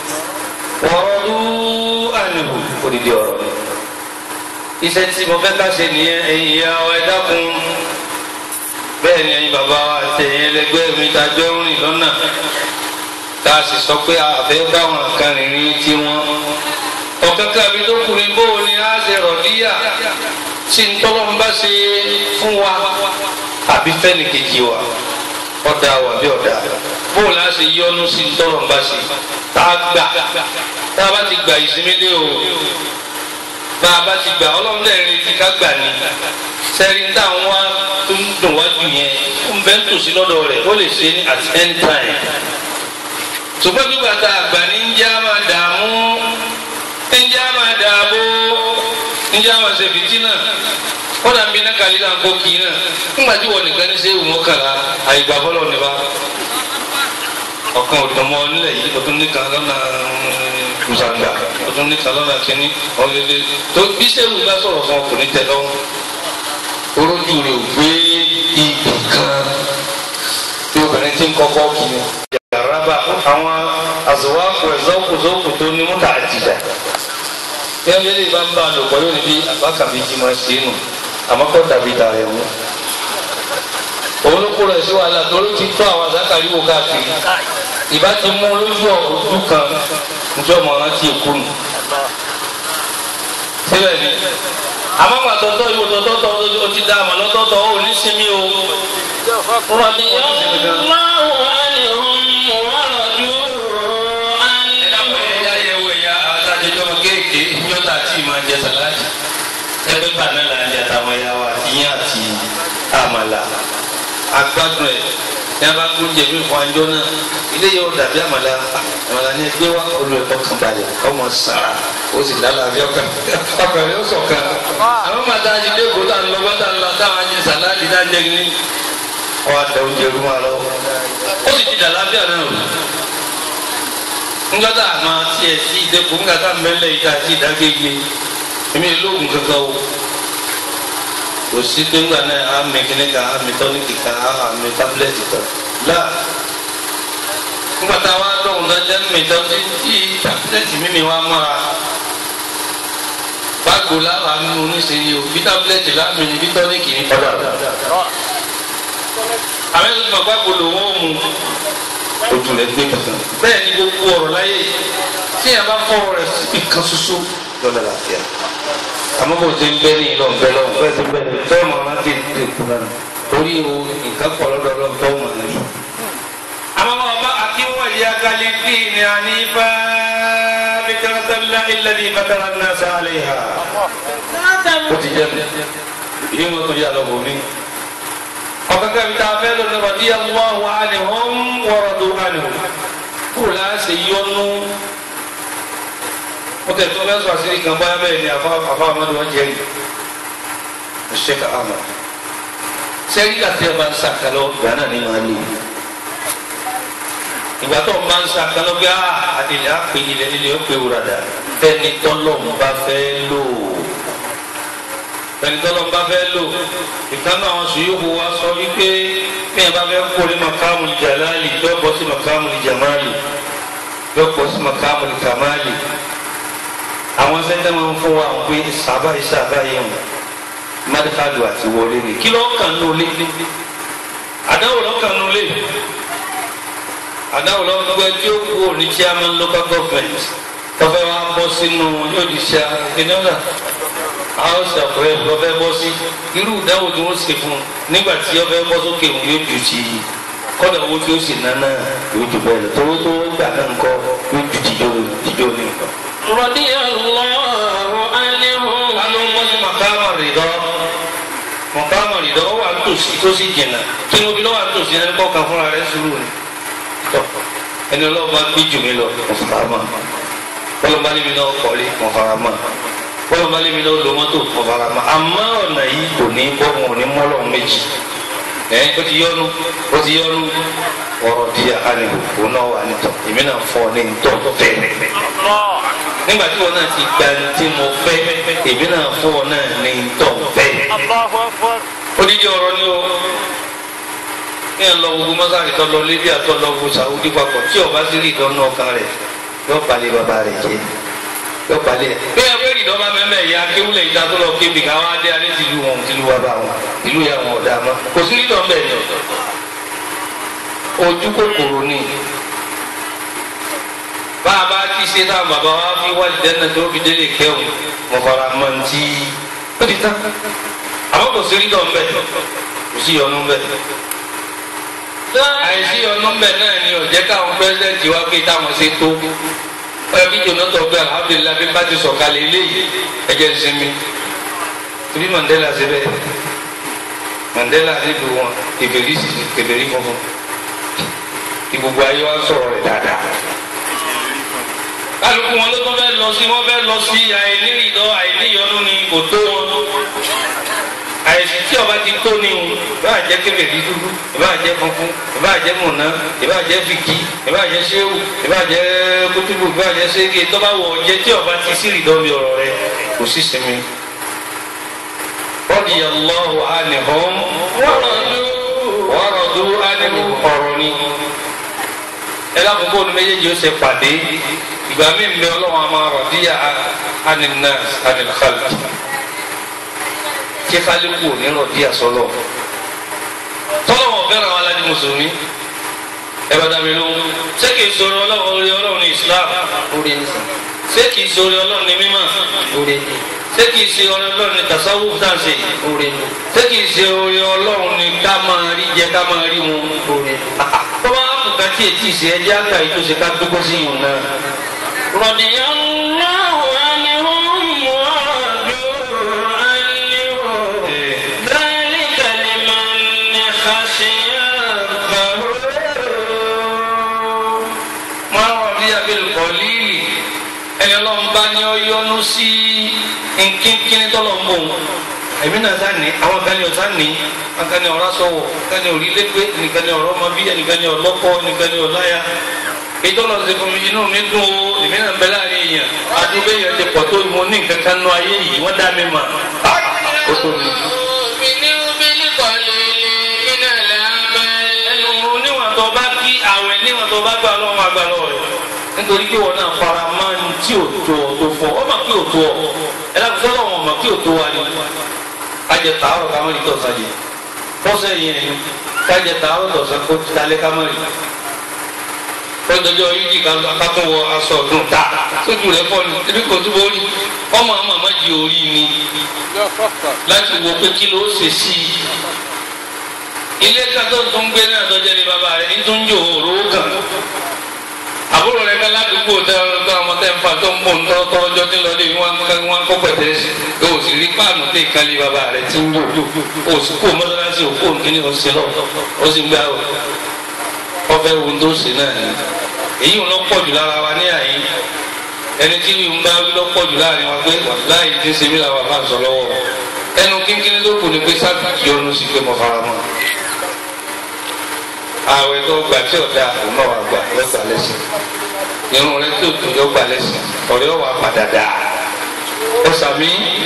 ورضوا عنه òdìdí ọ̀rọ̀ ni. iṣẹ́ tí mo fẹ́ ká ṣe nìyẹn ẹ̀yin ìyá wa ẹ dákun bẹ́ẹ̀ ni ẹ̀yin bàbá wa àti ẹ̀yin ẹlẹgbẹ́ mi ta jọ ń rìn lọ́nà tá a sì sọ pé àfẹ́ báwọn kan rìnrìn tí wọ́n ọ̀kankan mi tó kù ní bó o ní á ṣe rọ̀díyà tí ń tọ́lọ́ ń bá ṣe fún wa àbí fẹ́ni kejì wa ọ̀dà wà bí ọ̀dà bó o lá ṣe yọnu sí ń tọ́lọ́ ń bá ṣe tá a gbà tá a bá ti gbà ìsinmi dé o bá a bá ti gbà ọlọ́run dẹ̀ retí ká gbà ní sẹ́rí táwọn wá tó ń dùn wájú yẹn ó ń bẹ́ ń tòsí lọ́dọ̀ rẹ̀ ó lè ṣe ní at any time ṣùgbọ́n nígbà tá a gbà ní ń já máa dààmú njẹ́ a máa dààbò njẹ́ a máa ṣe fìtínà wọ́n dà ń bí iná kàlí náà kó kì í náà ńgbà tí wọ́n nìkan ní ṣe ìwọ̀n kàrà àyígbà bọ́lọ̀ nípa ọ̀kan òdùnmọ́ nílẹ̀ yìí ọdún nìkan lọ́nà kùsàgbà ọdún nìkan lọ́nà kínní ọ̀lẹ́lẹ́ tó bí sẹ́wù bá sọ̀rọ̀ fún ọkùnrin tẹ lọ́wọ́ orójú rẹ̀ ò gbé ibì kan tí obìnrin ti ń kọ́kọ́ kì í yàrá bá àwọn àzọwákù ẹ̀zọ́kùzọ́kù tó ní múta àjìdá yẹ́n lè bá ń bá a lò pọ̀ yóò ní bí àbákàbí jí máa ṣe é nù àmọ́ kọ́ dàbí dàrẹ̀ wọn. òun ló kó rẹ̀ sí wàhálà torí ti tó àwọn àzákàrí wò káàkiri ìbá ti mú lójú ojú kan njẹ́ ọmọ rántí èkó nù. síbẹ̀ ni àmọ́ pàtọ́tọ́ ìwò tọ́tọ́tọ́ o ti dá àmọ́ lọ́tọ́tọ́ ó ní sinmi o. رضي الله عنهم ورضوا عنه ẹ̀yà yẹ̀wò ẹ̀yà àtàjẹjọ́ kéèké yọ́tà tí ì máa jẹ sàláàtì ẹgbẹ́ bàánà là ń jẹ àtàwọn ẹ̀yà wa ìyẹn àti àmàlà agbádùn ẹ̀ ní a bá kú jẹ mí fún anjọ́ náà ilé yóò dàbí àmàlà àmàlà ní ẹgbẹ́ wa olú ẹ̀kọ́ kan balẹ̀ ọmọ sàrà ó sì lálàáfíà ọkàn ọkàn rẹ̀ ó sọ̀kan àwọn màtá ajídé kó tá a lọ bá tá a lọ táwọn jẹ sàláàtì náà jẹ ní ọ̀ àdá oúnjẹ rú wa lọ ó sì ti dà láfíà náà ngata ma tiẹ̀ sí ìdẹ́kun ngata mẹ́lẹ̀ yìí ká sí ìdágége èmi lóògùn kankan o kò sí pé ńgbà náà á mi kíní kan á mi tọ́níkì kan á mi tábìlẹ̀tì kan láà ńgbà tá a wá dọ̀hún dájá mi tọ́ sí tí tábìlẹ̀tì mímí wá mọ́ra báàgò láwa nínú oníṣẹ́yẹ o bí tábìlẹ̀tì láàmì ní bí tọ́níkì ní padà àwọn ẹ̀sùn tó máa gbàgbọ́ lòun ó mu ojú rẹ gbé kankan bẹ́ẹ̀ ni gbogbo ọ̀rọ̀ láyé tí yẹn bá fọwọ́ rẹ̀ síbi kan ṣoṣo lọ́dọ̀ làáfíà àmọ́ bó ṣe ń bẹ́ ní ìlọ ńbẹ́ lọ́wọ́ bẹ́ẹ̀ ṣe ń bẹ́ ní tọ́ ma má ti ti kú náà torí o nǹkan pọ̀ lọ́dọ̀ lọ́wọ́ tọ́ ma ní. àmọ́ wọn bá akíwọ̀ yá kálí bí ní ànífà bí kẹrẹsẹ̀lá ilẹ̀ ní bàtàrà náà sáré ha. ó ti jẹ́ mi yìí wọ́n tó yà lọ́wọ́ mi. ọ̀kankan mi ta fẹ́ lọ́nà rọ̀dí àwọn wa ni wọ́n wọ̀rọ̀ tó wà ní o. kó o láṣẹ yọnu wọ́n tẹ̀ tó lẹ́sọ̀ àṣírí kan báyà bẹ́ẹ̀ ni àfa àfa amadu wọn jẹ́ yìí ṣẹ́ka ama sẹ́yìn àti ẹ̀ bá ń sàkálọ̀ ìgbà náà ni màá lè ìgbà tó ń bá ń sàkálọ̀ bí àdìlẹ̀ àpè ilẹ̀ líle ó pé wúradà fẹ́ni tọ́lọ̀ ń bá fẹ́ lò fẹ́ni tọ́lọ̀ ń bá fẹ́ lò ìkànnì àwọn sùúrù wa sọ wípé bí ẹ bá fẹ́ kórè makamu jalali yóò bọ́ sí makamu jamali yóò bọ́ sí makamu kamali àwọn sẹ́ńtẹ́ máa ń fún wa pé sábà yìí sábà yìí hàn mádìkàdù àti wọlé ni kí ló kàn ní olé àdáwò ló kàn ní olé àdáwò ló gbẹ tí ó kú òní chairman local government tọ́fẹ́ wa bọ́ sínú yóò di ṣá ìnáwó house of rep lọ́fẹ́ bọ́ sí irú ìdáwò tí wọ́n ṣe fún un nígbà tí ọfẹ́ bọ́ sókè òun yóò jù sí i kọ́dà owó tí ó sì ná náà yóò jù bẹ́ẹ̀ lọ tówó tó gbà náà ń kọ́ yóò ju tìjọ́ tìjọ́ ní nǹkan. رضي الله عنهم kánú mọ́sí màkàmà rìdọ́ màkàmà rìdọ́ wà nítòsí tó sì jìnnà kí ni obìnrin wà nítòsí ẹni kọ́ kan fúnra rẹ̀ sùúrù ni tọ́ ẹni ọlọ́run bá gbé jù mí lọ mo fara mọ́ bọ́lọ́mọ alẹ́ mi náà kọ́lé mo fara mọ́ bọ́lọ́mọ alẹ́ mi náà lo mọ́tò mo fara mọ́ àmọ́ ọ̀nà yìí kò ní bọ́ wọn ò ní mọ́lọ́ méjì ẹ̀ ó ti yọnu ó ti yọnu ọ̀rọ̀ di ànihò òun náà wà nítọ̀ èmi náà fọ́ ní ntọ́ fẹ́ẹ́ nígbà tí wọn náà ti gba ní tí mo fẹ́ èmi náà fún ọ náà ní tọ̀ fẹ́. odidi ọ̀rọ̀ ni o ní ẹ̀ lọ gbogbo mọ́sáàrì tó lọ Libya tó lọ gbogbo Saudi papọ̀ tí ọba sí rí ìdánná ọkàn rẹ̀ yóò palẹ̀ bàbá rẹ̀ jẹ́ yóò palẹ̀. bí ẹ fẹ́ rí ìdánwò mẹ́mẹ́ ìyá kéwúlẹ̀ ìta tó lọ kébi káwá dé alẹ́ tìlú wọn tìlú wa bá wọn ìlú yà wọn ọ̀dà mọ́ kò sí ìdánwò bẹ́ẹ̀ ni ojú kòkòrò ni bá a bá ti ṣe náà bàbá wa fi wá ìdẹ́nà tó fi délé kẹ́hùn mo fara mọ́ ní tí ó ti tán àwọn kò sí rí dọ̀ mbẹ́ kò sí yọnu mbẹ́ àìsí yọnu mbẹ́ náà ni ò jẹ́ káwọn pẹ́sidẹ́ntì wá pé táwọn ṣe tó ẹ bí jòló tó gbé alhamdulilayi bí bá ti sọ̀kalẹ̀ eléyìí ẹ̀jẹ̀ ń sinmi torí Mandela ṣe bẹ́ẹ̀ Mandela nílùú wọn kèfèrí kèfèrí funfun ìgbogbo ayé wa sọ̀rọ̀ rẹ̀ dáadáa kálukú wọn ló tó fẹ́ lọ sí wọn fẹ́ lọ sí àìníìdọ́ àìníyọnu ni kò tó wọn àìsí tí ọba ti tó ni o ìbá jẹ́ kébèbí dúdú ìbá jẹ́ funfun ìbá jẹ́ mọ̀nà ìbá jẹ́ fìkì ìbá jẹ́ séwù ìbá jẹ́ kútùbù ìbá jẹ́ sége tọ́ba wọ̀ jẹ́ tí ọba ti sí ìdánwò ọ̀rọ̀ rẹ kò sí sinmi. radiyallahu anhum waradu anhu ọ̀rọ̀ ni ẹ lákòókò ní méjèèjì ó ṣe pàdé ìgbà mi ń bẹ ọlọ́run a máa rọ̀ díyà aninas anilkhalq kí kálíkù ò ní rọ̀ díyà sọlọ tọ́lọ́wọ̀n fẹ́ràn àwọn aládìí mùsùlùmí ẹ bá dàbí lóhùn ṣé kìí sọ̀rọ̀ ọlọ́run orí ọlọ́run ní islam orí ni sàn ṣé kìí sọ̀rọ̀ ọlọ́run ní mímọ́ orí ni ṣé kìí ṣe ọ̀rọ̀ ọlọ́run ní tasawuf dáǹsì orí ni ṣé kìí ṣe orí ọlọ́run ní ká máa rí jẹ ká máa rí mu orí ni. tọ́wọ́ àpùkà tí ètí ìṣe ẹjẹ́ àgbà yìí tó ṣe ká dúpọ́ sí yìí náà. رضي الله عنهم ورضوا عنه ذلك لمن خشي ربه máa wà bí abẹ́lẹ̀ kọ́ líìlì ẹni ọlọ́run bá ní ọ yọnu sí nkínkíní tọ́lọ̀ ń bò ń èmi náà sá ní àwọn kan ní ọ̀sán ní àwọn kan ní ọ̀rá sọ̀wọ̀ kan ní orílẹ̀-èdè nìkan ní ọ̀rọ̀ ọmọ bí ẹnìkan ní ọlọ́kọ́ nìkan ní ọláyà ìtọ́lọ̀ ṣe fún mi inú mi dùn o èmi náà ń bẹ láàrin èèyàn adúgbò èèyàn ti pọ̀ tó mo ní nǹkan kan nú ayé yìí wọ́n dá mi mà ó tó mi. ẹnu níwọ̀n tó bá kí àwẹ̀ níwọ̀n tó bá gbà lọ́wọ́ àgbà lọ́wọ́ rẹ̀ nítorí pé wọn náà fara máa ń tí ò tó ọ tó fọ ọ mà kí ò tó ọ ẹ láti sọ́dọ̀ wọn mà kí ò tó wa ni kájẹ tààrọ̀ ká mọ̀ ní tọ̀sán yìí fọ́sẹ̀ yẹn kájẹ tààrọ̀ tọ̀sán kó talẹ́ ká mọ̀ ní kó tọ́jọ́ yìí ká akátó wọ aṣọ ọdún ta tójú rẹ̀ fọ́ ni ebi kò túbọ̀ rí ọmọ àmọ́ àmọ́ di orí ni láti wo pé kí ló ṣe sí i ilé kátó tó ń gbé náà tọ́jú ní bàbá rẹ̀ ní tó ń jò òró kan àbúrò rẹ̀ kan ládùúgbò tẹ ọ̀rọ̀ ọmọ tẹ ń fa tó ń bò ń tọ́ ọjọ́ tí lọ́ọ́ lé wọn wọn kó pẹ̀tẹ́ sí i o sì rí páànù tẹ ìkàlẹ̀ bàbá rẹ̀ tí ń jò o sì kó mọ́sálásí òkú òǹkíní ọ̀sẹ̀ lọ o sì gbé àwọn ọfẹ wo tó ṣe náà ni èyí ń lọ pọ̀ jù lára wa ní àyè ẹni tí ń bá lọ pọ̀ jù láàrin wa pé láì tí ń ṣe mí làwọn bá ń sọ lọ́wọ́ ẹnu kínkínní tó kù ni pé sábà yọnu sí pé mo fara mọ́ ààwẹ̀ tó gbà tí ọ̀dà òun náà wà gbà lọ́gbà lẹ́sìn irun rẹ tó tó lọ́gbà lẹ́sìn ọ̀rẹ́ wà padà dà ọ̀sàmí.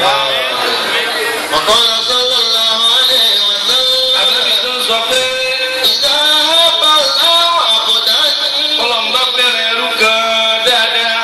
وقال صلى الله عليه وسلم àbẹ́bí tó ń sọ pé إذا هب الله عبدا ọlọ́mọba bẹ̀rẹ̀ ẹrú kan dáadáa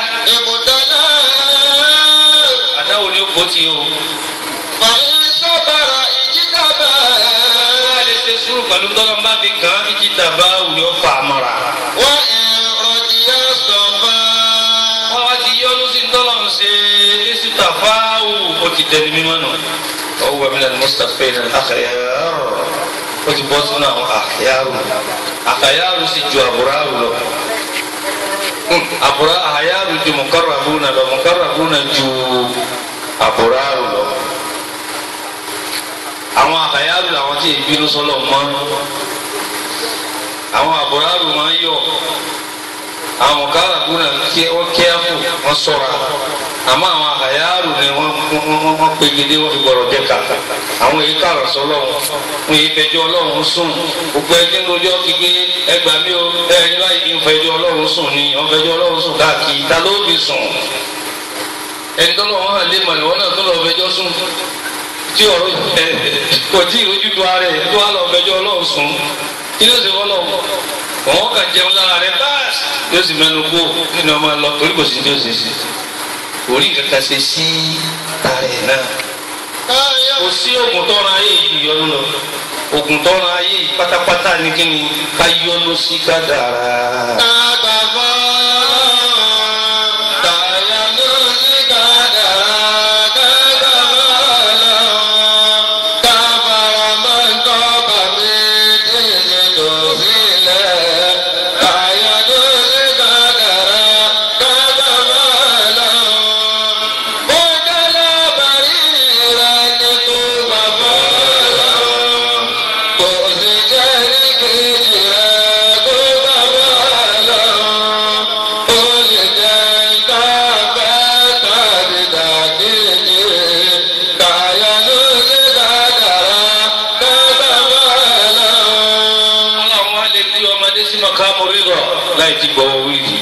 ابتلاه àdáwò ni ó kó tí o. فإن صبر اجتباه lè ṣe sùúrù pẹ̀lú tọ́lọ́mbà fi kàn án ìjì tàbá òyò fà á mọ́ra. وإن رضي صفاه wọ́n wá ti yọ́nú sí tọ́lọ̀ ń ṣe èsì tàfáwù ó ti dẹni mímọ́ nù. ọwọ́ wa mílíọ̀nù mustapha ní àkàyàrò ó ti bọ́ sínú àwọn àkàyàrò àkàyàrò sì ju àbúrárù lọ. Hmm, àbúrá àkàyàrò ju mọ̀kàràbùnà lọ mọ̀kàràbùnà ju àbúrárù lọ. àwọn àkàyàrò làwọn tí ìbínú sọlọ mọ́ àwọn àbúrárù máa ń yọ̀ àwọn mọ̀kàrà kúnà kí wọ́n kíáfù wọ́n sọ̀ra àmọ́ àwọn àyàrù ni wọ́n wọ́n wọ́n pegedé wọ́n fi gbọ́dọ̀ jẹ́ ká àwọn èyí kàrọ̀ sọ́lọ́ wọn èyí fẹjọ́ ọlọ́run sùn gbogbo ẹni lójọ́ ti gbé ẹgbàá mi ò ẹni báyìí kí n fẹjọ́ ọlọ́run sùn ni wọ́n fẹjọ́ ọlọ́run sùn káàkiri ta ló fi sùn ẹni tó lọ́wọ́ hàn lé mọ̀lẹ́ wọn náà tó lọ́ọ́ fẹjọ́ sùn tí ọ̀rọ̀ ẹ̀ kò tí ì rojú tó ara ẹ̀ tó wà lọ́ọ́ fẹjọ́ ọlọ́run sùn kí ló ṣe wọ́n lọ́wọ́ wọn kà jẹun lára rẹ báàsì yóò sì mẹnu kó nínú ọmọ lọ torí kò sí ní oṣù sí orí nǹkan kan ṣe sí tààrẹ náà kò sí oògùn tọ́ra ayé yìí yọnu lọ oògùn tọ́ra ayé yìí pátápátá ní kí ni ká yọnu sí ká dára. ọlọ́run wá lè gbé ọmọdé sí mọ̀kámù rírọ̀ láì ti gbọ́ wíìlì.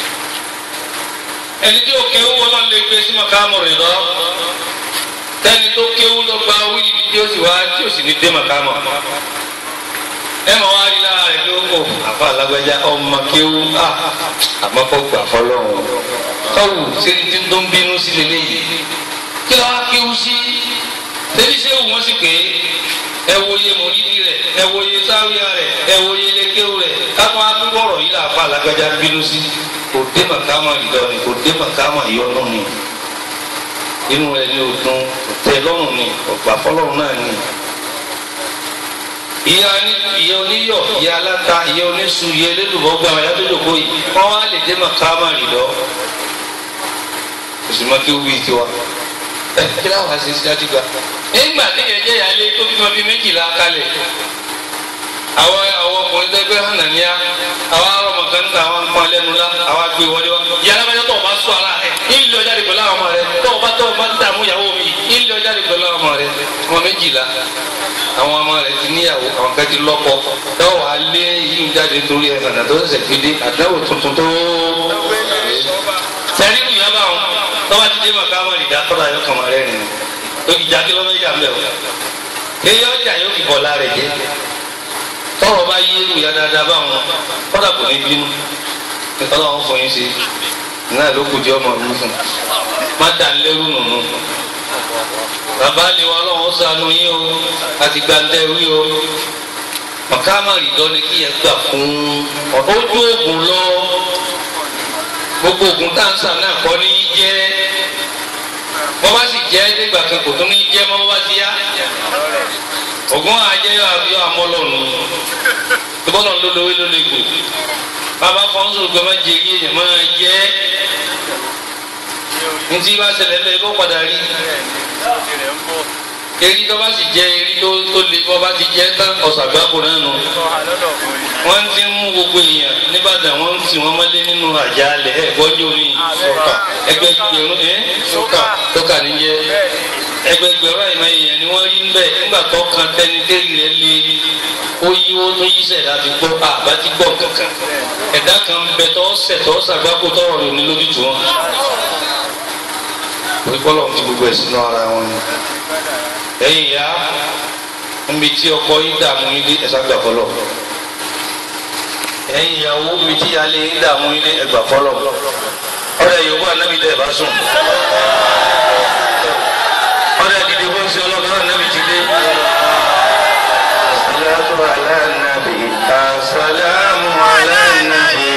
ẹni tí ó kéwú ọlọ́run lè gbé sí mọ̀kámù rírọ̀ tẹ́ni tó kéwú ló gba wíìlì tí ó sì wá tí ó sì ní dé mọ̀kámù. ẹ mọ̀ wá rí lára rẹ̀ ló kò àfa alágbájá ọmọ kéwú àmọ́ kó gbà fọlọ́run. kọ́wù ṣe ti tó ń bínú sí lélẹ́yìí. kí ló wá kéwú sí? tẹ́lí sẹ́wù wọ́n sì pé ẹ wo iye mòlídìí rẹ ẹ wo iye sáwíà rẹ ẹ wo iye lékéwù rẹ kápá akúkọ ọ̀rọ̀ yìí làpá alágbájá bínú sí kò dé màkàmà ìdọrin kò dé màkàmà ìyọnu ni inú rẹ ní òdun tẹ lọ́rùn ni ọgbà fọ́lọ́run náà ni. ìyá ní ìyá oníyọ̀ ìyá aláta ìyá oníṣu ìyá elédùbọ gba àwọn yàtọ̀ ìjòkó yìí wọn wá lè dé màkàmà ìdọ kò sì má kí ó wí tiwa ẹ kí láwọn àṣẹ sí àdìgbà nígbà tí yẹn jẹ́ ìyáálé tó bímọ bíi méjìlá kalẹ̀ àwọn àwọn ọkùnrin tẹgbẹ́ hànàníyà àwọn arọmọ kan níta àwọn ń pọn lẹ́nu la àwọn agbè wọlé wa yàrá bá yẹ tó o bá sọ ara rẹ ilé ọjà rẹ pẹ̀lú àwọn ọmọ rẹ tó o bá tó o bá ń dààmú ìyàwó mi ilé ọjà rẹ pẹ̀lú àwọn ọmọ rẹ ọmọ méjìlá àwọn ọmọ rẹ ti níyàwó àwọn kan ti lọ́kọ tó wà á lé yíyún jáde torí ẹ̀ nànà tó ṣẹ̀ṣẹ̀ fi dé àdáwò tuntun tó sẹ́rí ìyá bá wọn tọ́ba ti dé màkà wọn ìdá tọ́ba yọ kàmá rẹ̀ nìyẹn ìjà kí ló ń jà mbẹ o èyí ọjà yóò fi bọ̀ lára jẹ tọrọ bá yé ìyá dáadáa báwọn kọ́dà kò ní bínú ọlọ́run fún yín sí náà ló kù jẹ́ ọmọ mi fún má dà ń lérú nùnú bàbá ni wọn ọlọ́run ṣàánú yín o àti gbàǹdẹ̀ wí o màkàmá rìndọ́ ni kí yẹn gbà fún ojú oògùn lọ gbogbo oògùn táǹsà náà kọ́ ní jẹ́ bọ́ bá sì jẹ́ nígbà kan kò tún ní jẹ́ mọ́ bọ́ bá ti yá oògùn àjẹyọ àbíọ́ àmọ́lọ́nù ìbọ́lọ̀ ló lówó ló lè gbò bàbá fọ́nsó gbọ́ máa jẹ yé èèyàn máa jẹ́ ntí bá ṣẹlẹ̀ lẹ́yìn bó padà rí eri tó bá sì jẹ́ eri tó tó le bọ́ bá ti jẹ́ tán ọ̀sàgbákò náà nù wọ́n ti ń mú gbogbo èèyàn nígbàdàn wọ́n ń tì wọ́n mọ́lé nínú àjálẹ̀ ẹ̀ gbọ́dọ̀ ní ẹgbẹ́ gbẹ̀rún ẹ̀ tó kà ní jẹ́ ẹgbẹgbẹ̀rún àìmọ̀ èèyàn ni wọ́n rí ń bẹ̀ nígbà tó kan tẹni tẹ́rì rẹ̀ lé ó yí ó tó yí sẹ̀ láti gbọ́ àbá ti gbọ́ kankan ẹ̀dá kan bẹ tọ́ sẹ̀ tọ́ sàgbákò tọ́rọ̀ rẹ̀ ní lójú tó wọn. orí bọ́lọ̀ ti gbogbo ẹ̀ sínú ara wọn ni. ẹ̀yin ìyá níbi tí ọkọ yín dààmú yín dé ẹ̀sán gbà fọlọ́ ẹ̀yin ìyàwó níbi tí alẹ́ yín dààmú yín dé ẹgbà fọlọ́ ọ̀rẹ́ yorùbá anábì dẹ́ ẹ̀ bá sùn ọ̀rẹ́ dìde bó ń ṣe ọlọ́run náà nábì ti dé. Salatu ala nabi, assalamu ala nabi.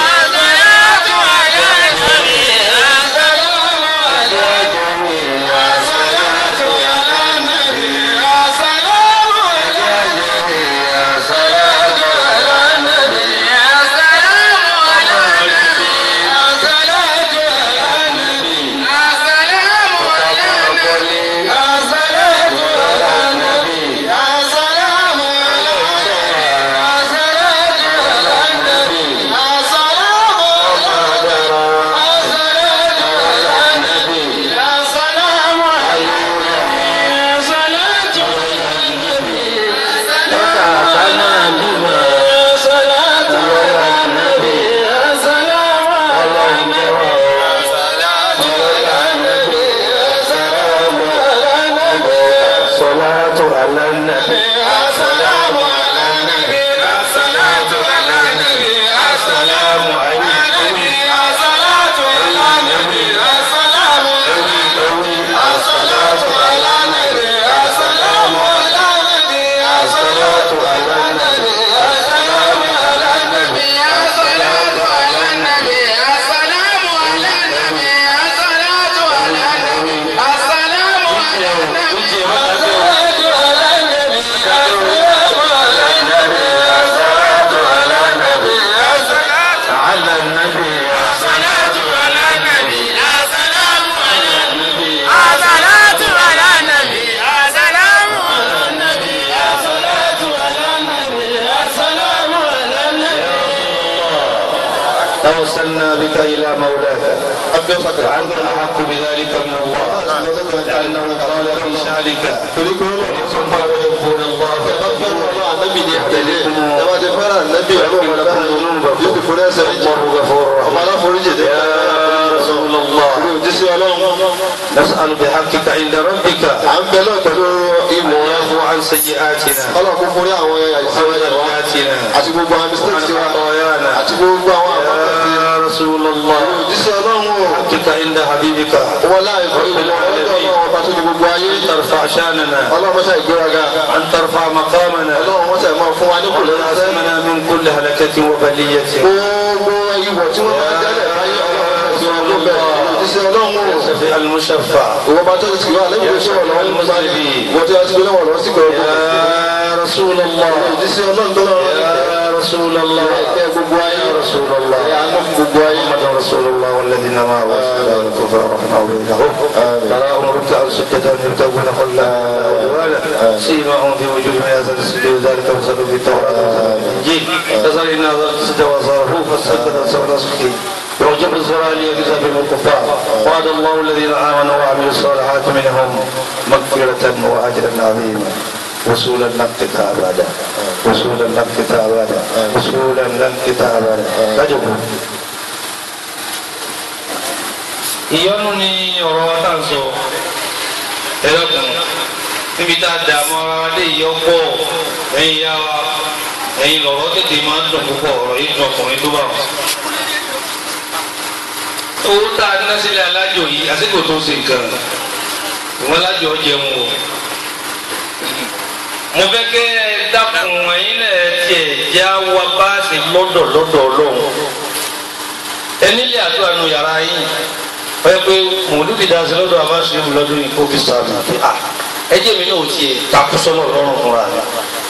توسلنا بك إلى مولاك وأنت أحق بذلك من الله لأنه قال في شأنك ثم يحبون الله الله غفور رحيم يا رسول الله نسأل بحقك عند ربك ويعفو عن سيئاتنا وخطاياتنا àti gbogbo àwọn mistakes wa وخطايانا àti gbogbo àwọn àbábọ̀ يا رسول الله òjíṣẹ́ ọlọ́run o حقك عند حبيبك wọn láì fún ìlú ọlọ́run ọba tó ní gbogbo ayé أن ترفع شاننا ọlọ́run mọ́ṣá ìgbéraga أن ترفع مقامنا ọlọ́run mọ́ṣá ìmọ̀ fún wa ní kò lórí ẹsẹ̀ وتعصمنا من كل هلكة وبلية gbogbo ìwọ̀ tí wọ́n máa jálẹ̀ láyé ọlọ́run tí wọ́n ló bẹ̀rẹ̀ òjíṣẹ́ ọlọ́run o الشفيع المشفع ìwọ bá tó ti wà lẹ́yìn oṣù ọlọ́run mọ́ṣá ní wọ́n tí wọ́n ti gbé lọ́wọ́ lọ́wọ́ sí gbogbo يا رسول الله òjíṣẹ́ ọlọ́run tó lọ́wọ́ يا رسول الله ẹ̀ gbogbo ayé يا رسول الله ẹ̀ àánú fún gbogbo ayé محمد رسول الله والذين معه أشهداء الكفر رحمه بينهم تراهم ركعا سجدا يبتغون خلا وعدوانا سيماهم في وجوههم يزال السجود ذلك مثل في التوراة والإنجيل كذلك إن هذا السجد وصاره فالسجد سوى نسخه يعجب الزرع ليجزى بهم الكفار وعد الله الذين آمنوا وعملوا الصالحات منهم مغفرة وأجرا عظيما وصولا لا انقطاع أبدا وصولا لا انقطاع أبدا وصولا لا انقطاع أبدا فجبوا ìyọnu ni ọ̀rọ̀ wa tá à ń sọ ẹlẹ́kùn níbi tá a dà mọ́ ara wa lé ìyọ́ pọ̀ ẹ̀yin yá wa ẹ̀yin lọ̀rọ̀ tètè máa ń dùn púpọ̀ ọ̀rọ̀ yìí dùn ọkùnrin tó bá wọn. owó tá a ná sílẹ̀ alájò yìí àsìkò tó ṣe nǹkan ìwọ́n alájò jẹun o. mo fẹ́ kẹ́ ẹ dákun ẹ̀yin náà tiẹ̀ já wa bá a sì lọ́dọ̀ lọ́dọ̀ ọlọ́run ẹnílé àdúrà nù yàrá yìí wọ́n pé mòlúbi dáhùn lọ́dọ̀ abáṣe lọ́dún yìí kó fi sàmì pé à ẹjẹ́ mi náà ò tiẹ̀ takú sọ́nà lọ́rùn fúnra mi.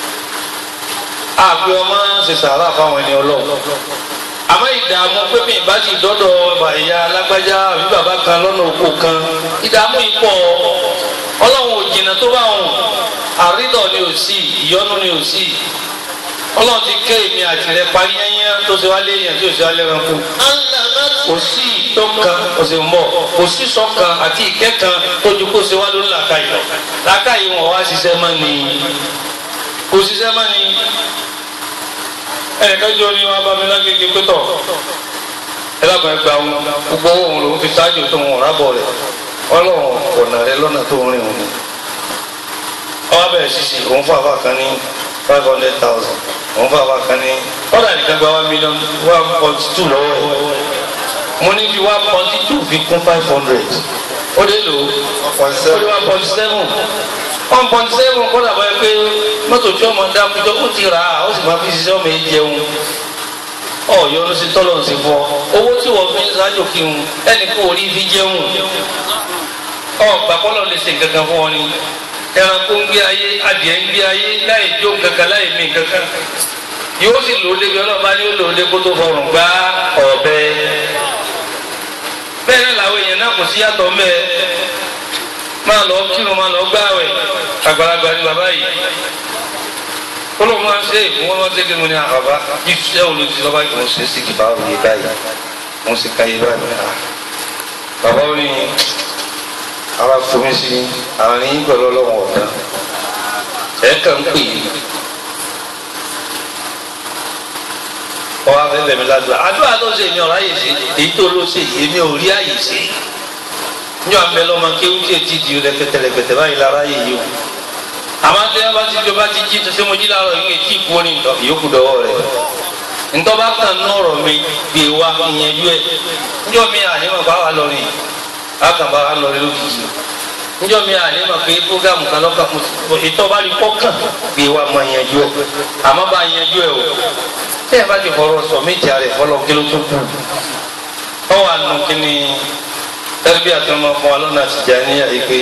àgbẹ̀ ọmọ ṣe sàrà fáwọn ẹni ọlọ́run àmọ́ ìdààmú pé mi ìbá ti dọ́dọ̀ ìyá alágbájá àbí bàbá kan lọ́nà òkú kan ìdààmú yìí pọ̀ ọlọ́run ò jìnnà tó bá wọn àrídọ̀ ni ò sí ìyọ́nú ni ò sí ọlọ́run ti ké èmi àti rẹ parí yẹnyẹn tó ṣe wá léèyàn tí ò ṣe wá lẹ́ranko kò sí ìtọ́kan ọ̀sẹ̀ mọ̀ kò sí sọ́kan àti ìkẹ́kan tójú kó ṣe wá lórí làákàyè lọ làákàyè wọn wá ṣiṣẹ́ mọ́ ni kò ṣiṣẹ́ mọ́ ni ẹnìkan jọ ni wọn bá mi lágbègbè pétọ̀ ẹ lábàá ẹ gba òun gbogbo òun lòún fi ṣáájú tó wọn rábọ̀ rẹ̀ ọlọ́run ọ̀nà rẹ lọ́nà tó ń rìn òun ni ọwọ́ bẹ̀rẹ̀ ṣíṣe òun fún àbá kan ní five hundred thousand òun fún àbá kan ní ọ̀dà nìkan gba one million one point two lọ́wọ́ ẹ̀ mo ní fi one point two fi kún five hundred ó dé lò ó dé one point seven one point seven kọ́dà bá yẹ pé mọ́tò tí ọmọ dá kújọ ó ti rà á ó sì máa fi ṣiṣẹ́ ọmọ yìí jẹun ọ̀yọ́ ló ṣe tọ́lọ̀ sí fún ọ owó tí wọ́n fi ń ṣáájú kí n ẹnì kó orí fi jẹun ọgbà kọ́lọ̀ lè ṣe nǹkan kan fún ọ ni ẹranko ń gbé ayé adìẹ ń gbé ayé láì jó kankan láì mí kankan yóò sì lò ó débi ọlọ́ba ni ó lò ó dé kó tó fọrùn gbá ọ̀bẹ bẹ́ẹ̀ náà làwọn èèyàn náà kò sí yàtọ̀ mẹ́ẹ̀ máa lọ kírun máa lọ gbáwẹ̀ àgbàlagbà ni bàbá yìí kóló máa ṣe ìfún wọn ṣe kí mo ní àbàbá iṣẹ́ olùdí lọ́ba yìí mo ṣe sí kìbá òye báyìí mo sì ka yé báyìí bàbá ó ní ara fomi sí àárín yín pẹ̀lú ọlọ́wọ́n ọ̀dà ẹ̀ kàn ń pè é ọwọ́ afẹ́fẹ́ mi ládùúgbà àdúrà tó ṣe èmi ọ̀rá yìí ṣe èyí tó ló ṣe èmi ò rí àyè ṣe ní àmì ẹlọ́mọ kéwú tí ètí di rẹpẹtẹ rẹpẹtẹ báyìí lára yìí yìí o àmọ́ tí wọ́n bá ti jọba ti jí ṣe mo jí láàárọ̀ yìí ètí ìkú ní ìyókù dọ́wọ́ rẹ̀ ntọ́ba kan nọ̀rọ̀ mi gbé wa ìyẹnjú ẹ̀ njọ́ mi ànímọ̀ bá wà lọ́rin àkàbà wà lọ́rin lókìkì njọ́ mi ànímọ̀ pé fúgàmù kan lọ́kàn mo ìtọ́ba rí kọ́kàn gbé wa mọ ìyẹnjú ẹ̀ àmọ́ bá ìyẹnjú ẹ̀ o tẹ́ ẹ bá ti fọ̀rọ̀ sọ méjì rẹ̀ fọlọ́ kí ló tó kù ọ wà nù kí ni tẹ́lifí àtúnmọ̀ fún wa lọ́nà Tìjàníyà ìpè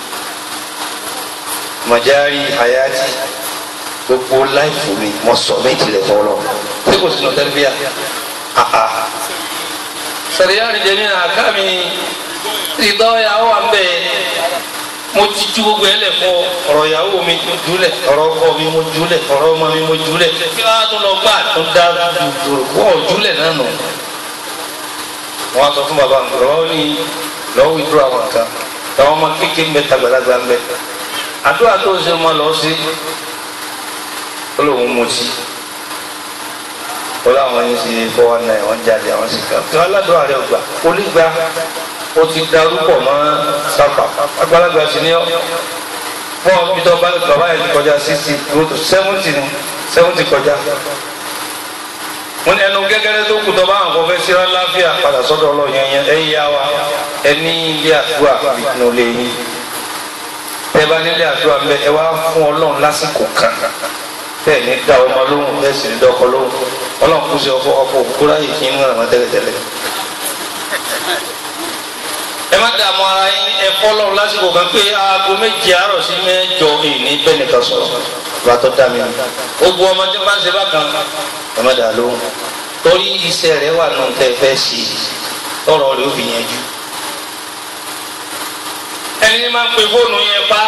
mọ̀járí hayati gbogbo láìfù mi mọ̀ sọ méjì rẹ̀ fọlọ́ tí kò sínú tẹ́lifí à àhà sọ̀rọ̀yà rìndẹ̀ ní àká mi ìdọ́yà wà ń bẹ̀ mo ti ju gbogbo ẹ lẹ fún ọ̀rọ̀ ìyàwó mi mo jùlẹ ọ̀rọ̀ ọkọ mi mo jùlẹ ọ̀rọ̀ ọmọ mi mo jùlẹ kí wọn á tún lọ gbà tó dá dùdùrù wọn ò jùlẹ náà nù. wọn á sọ fún bàbá mi lọ́wọ́ ní lọ́wọ́ ìdúró àwọn kan táwọn ọmọ kékeré ń bẹ tàgbàlagbà ń bẹ àdúrà tó ń ṣe wọn lọ sí ó lóun mú sí ó láwọn yín sí fọwọ́ náà wọ́n jáde àwọn sì kà kí wọ́n aládùúrà rẹ̀ gbà ó lè gbà o ti darúpọ̀ mọ́ sáfà àgbàlagbà sí ni ọ́ fún ọbí tó bá bàbá yẹn ti kọjá sixty road seventy ni seventy kọjá wọ́n ní ẹnu gẹ́gẹ́rẹ́ tó kù tó bá àwọn kọfẹ́ síra láfíà padà sọ́dọ̀ ọlọ́run yẹn ẹ yá wa ẹni ilé àdúrà nínú ilé yín tẹ bá nílé àdúrà ń bẹ ẹ wá fún ọlọ́run lásìkò kan bẹ́ẹ̀ ní dá ọmọ lóhùn bẹ́ẹ̀ sì ní dọ́kọ lóhùn ọlọ́run kù sí ọkọ ọkọ òkúra yìí kí ń ràn wọ́n tẹ́lẹ̀tẹ́lẹ̀ ẹ má dààmú ara yín ẹ fọlọ́ lásìkò kan pé aago méje àárọ̀ sí mẹ́jọ ìní bẹ́ẹ̀ nìkan sọ̀rọ̀ bá tó dá mi gbogbo ọmọ tí wọ́n ṣe bákan ẹ má dàá lóhùn torí iṣẹ́ rẹ̀ wà nù tẹ́ fẹ́ sí tọrọ rẹ̀ ó fi yẹn jù ẹni ní máa ń pe fóònù yẹn pa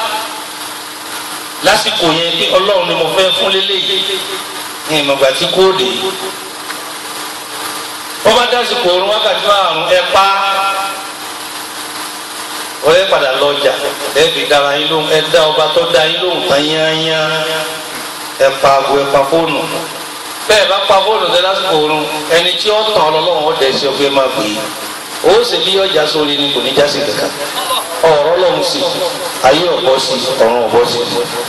lásìkò yẹn pé ọlọ́run ni mo fẹ́ fún lélẹ́yìí ní ìmọ̀gbà tí kò dé wọ́n bá dásìkò orun wákàtí márùn-ún ẹ pa wọ́n yẹ padà lọ́jà ẹ fi dára yín lóhùn ẹ dá ọba tó dá yín lóhùn tán yányá ẹ pa aago ẹ pa fóònù bẹ́ẹ̀ bá pa fóònù tẹ lásìkò orun ẹni tí ó tàn ọlọ́run ọ̀dẹ̀ sí ọ̀fẹ́ máa pè é ó sì bí ọjà sórí ni kò ní jásí kankan ọ̀rọ̀ lọ́hùn sí ayé ọ̀bọ sí ọ̀run ọ̀bọ sí.